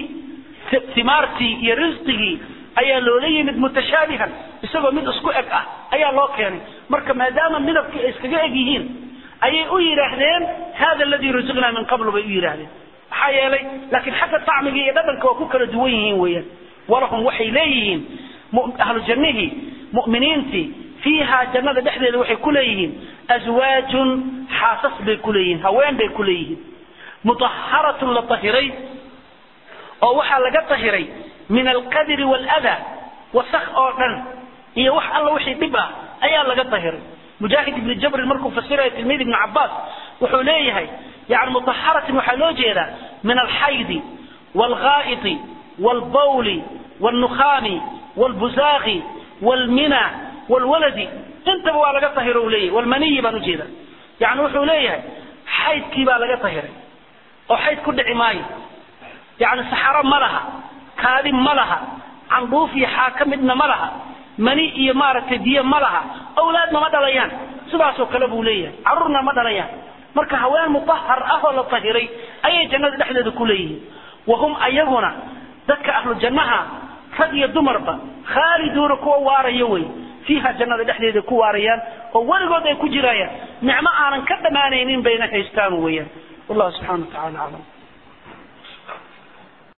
timaartii iyo risqigii ayaa loola yimid mutashaabihan isagoo mid isku eg ah ayaa loo keenay marka maadaama midabkii ay iskaga eg yihiin ayay u yidhaahdeen hada aladii rusiqnaa min qablu bay u yidhaahdeen maxaa yeelay laakiin xagga tacmigii iyo dhadhanka waa ku kala duwan yihiin weeyaan walahum waxay leeyihiin ahlu jannihii mu'miniintii fiihaa jannada dhexdeeda waxay ku leeyihiin aswaajun xaasas bay ku leeyihiin haween bay ku leeyihiin mutaharatun la tahiray oo waxaa laga tahiray min alqadri waalada wasak oo dhan iyo wax alla wixii dhib ah ayaa laga tahiray mujaahid ibni jabrin markuu fasirayo tilmiid ibni cabaas wuxuu leeyahay yani mutaharatin waxaa loo jeedaa min alxaydi waalghaa'iti waalbawli waalnukhaami waalbuzaaqi waalmina waalwaladi intaba waa laga tahiro u leeyahay walmaniyi baan ujeeda yani wuxuu leeyahay xaydkii baa laga tahiray oo xayd ku dhici maayo yani saxaro ma laha kaadi ma laha candhuuf iyo xaaka midna ma laha mani iyo maaragtay biyo ma laha awlaadna ma dhalayaan sidaasoo kale buu leeyahay carruurna ma dhalayaan marka haween mutahar ah oo la tahiray ayay jannada dhexdeeda ku leeyihiin wahum ayaguna dadka ahlu jannaha rag iyo dumarba khaaliduuna kuwa waaraya wey fiiha jannada dhexdeeda ku waarayaan oo weligood ay ku jiraayaan nicmo aanan ka dhammaanaynin bayna haystaan weeyaan wallahu subxana wa tacala aclam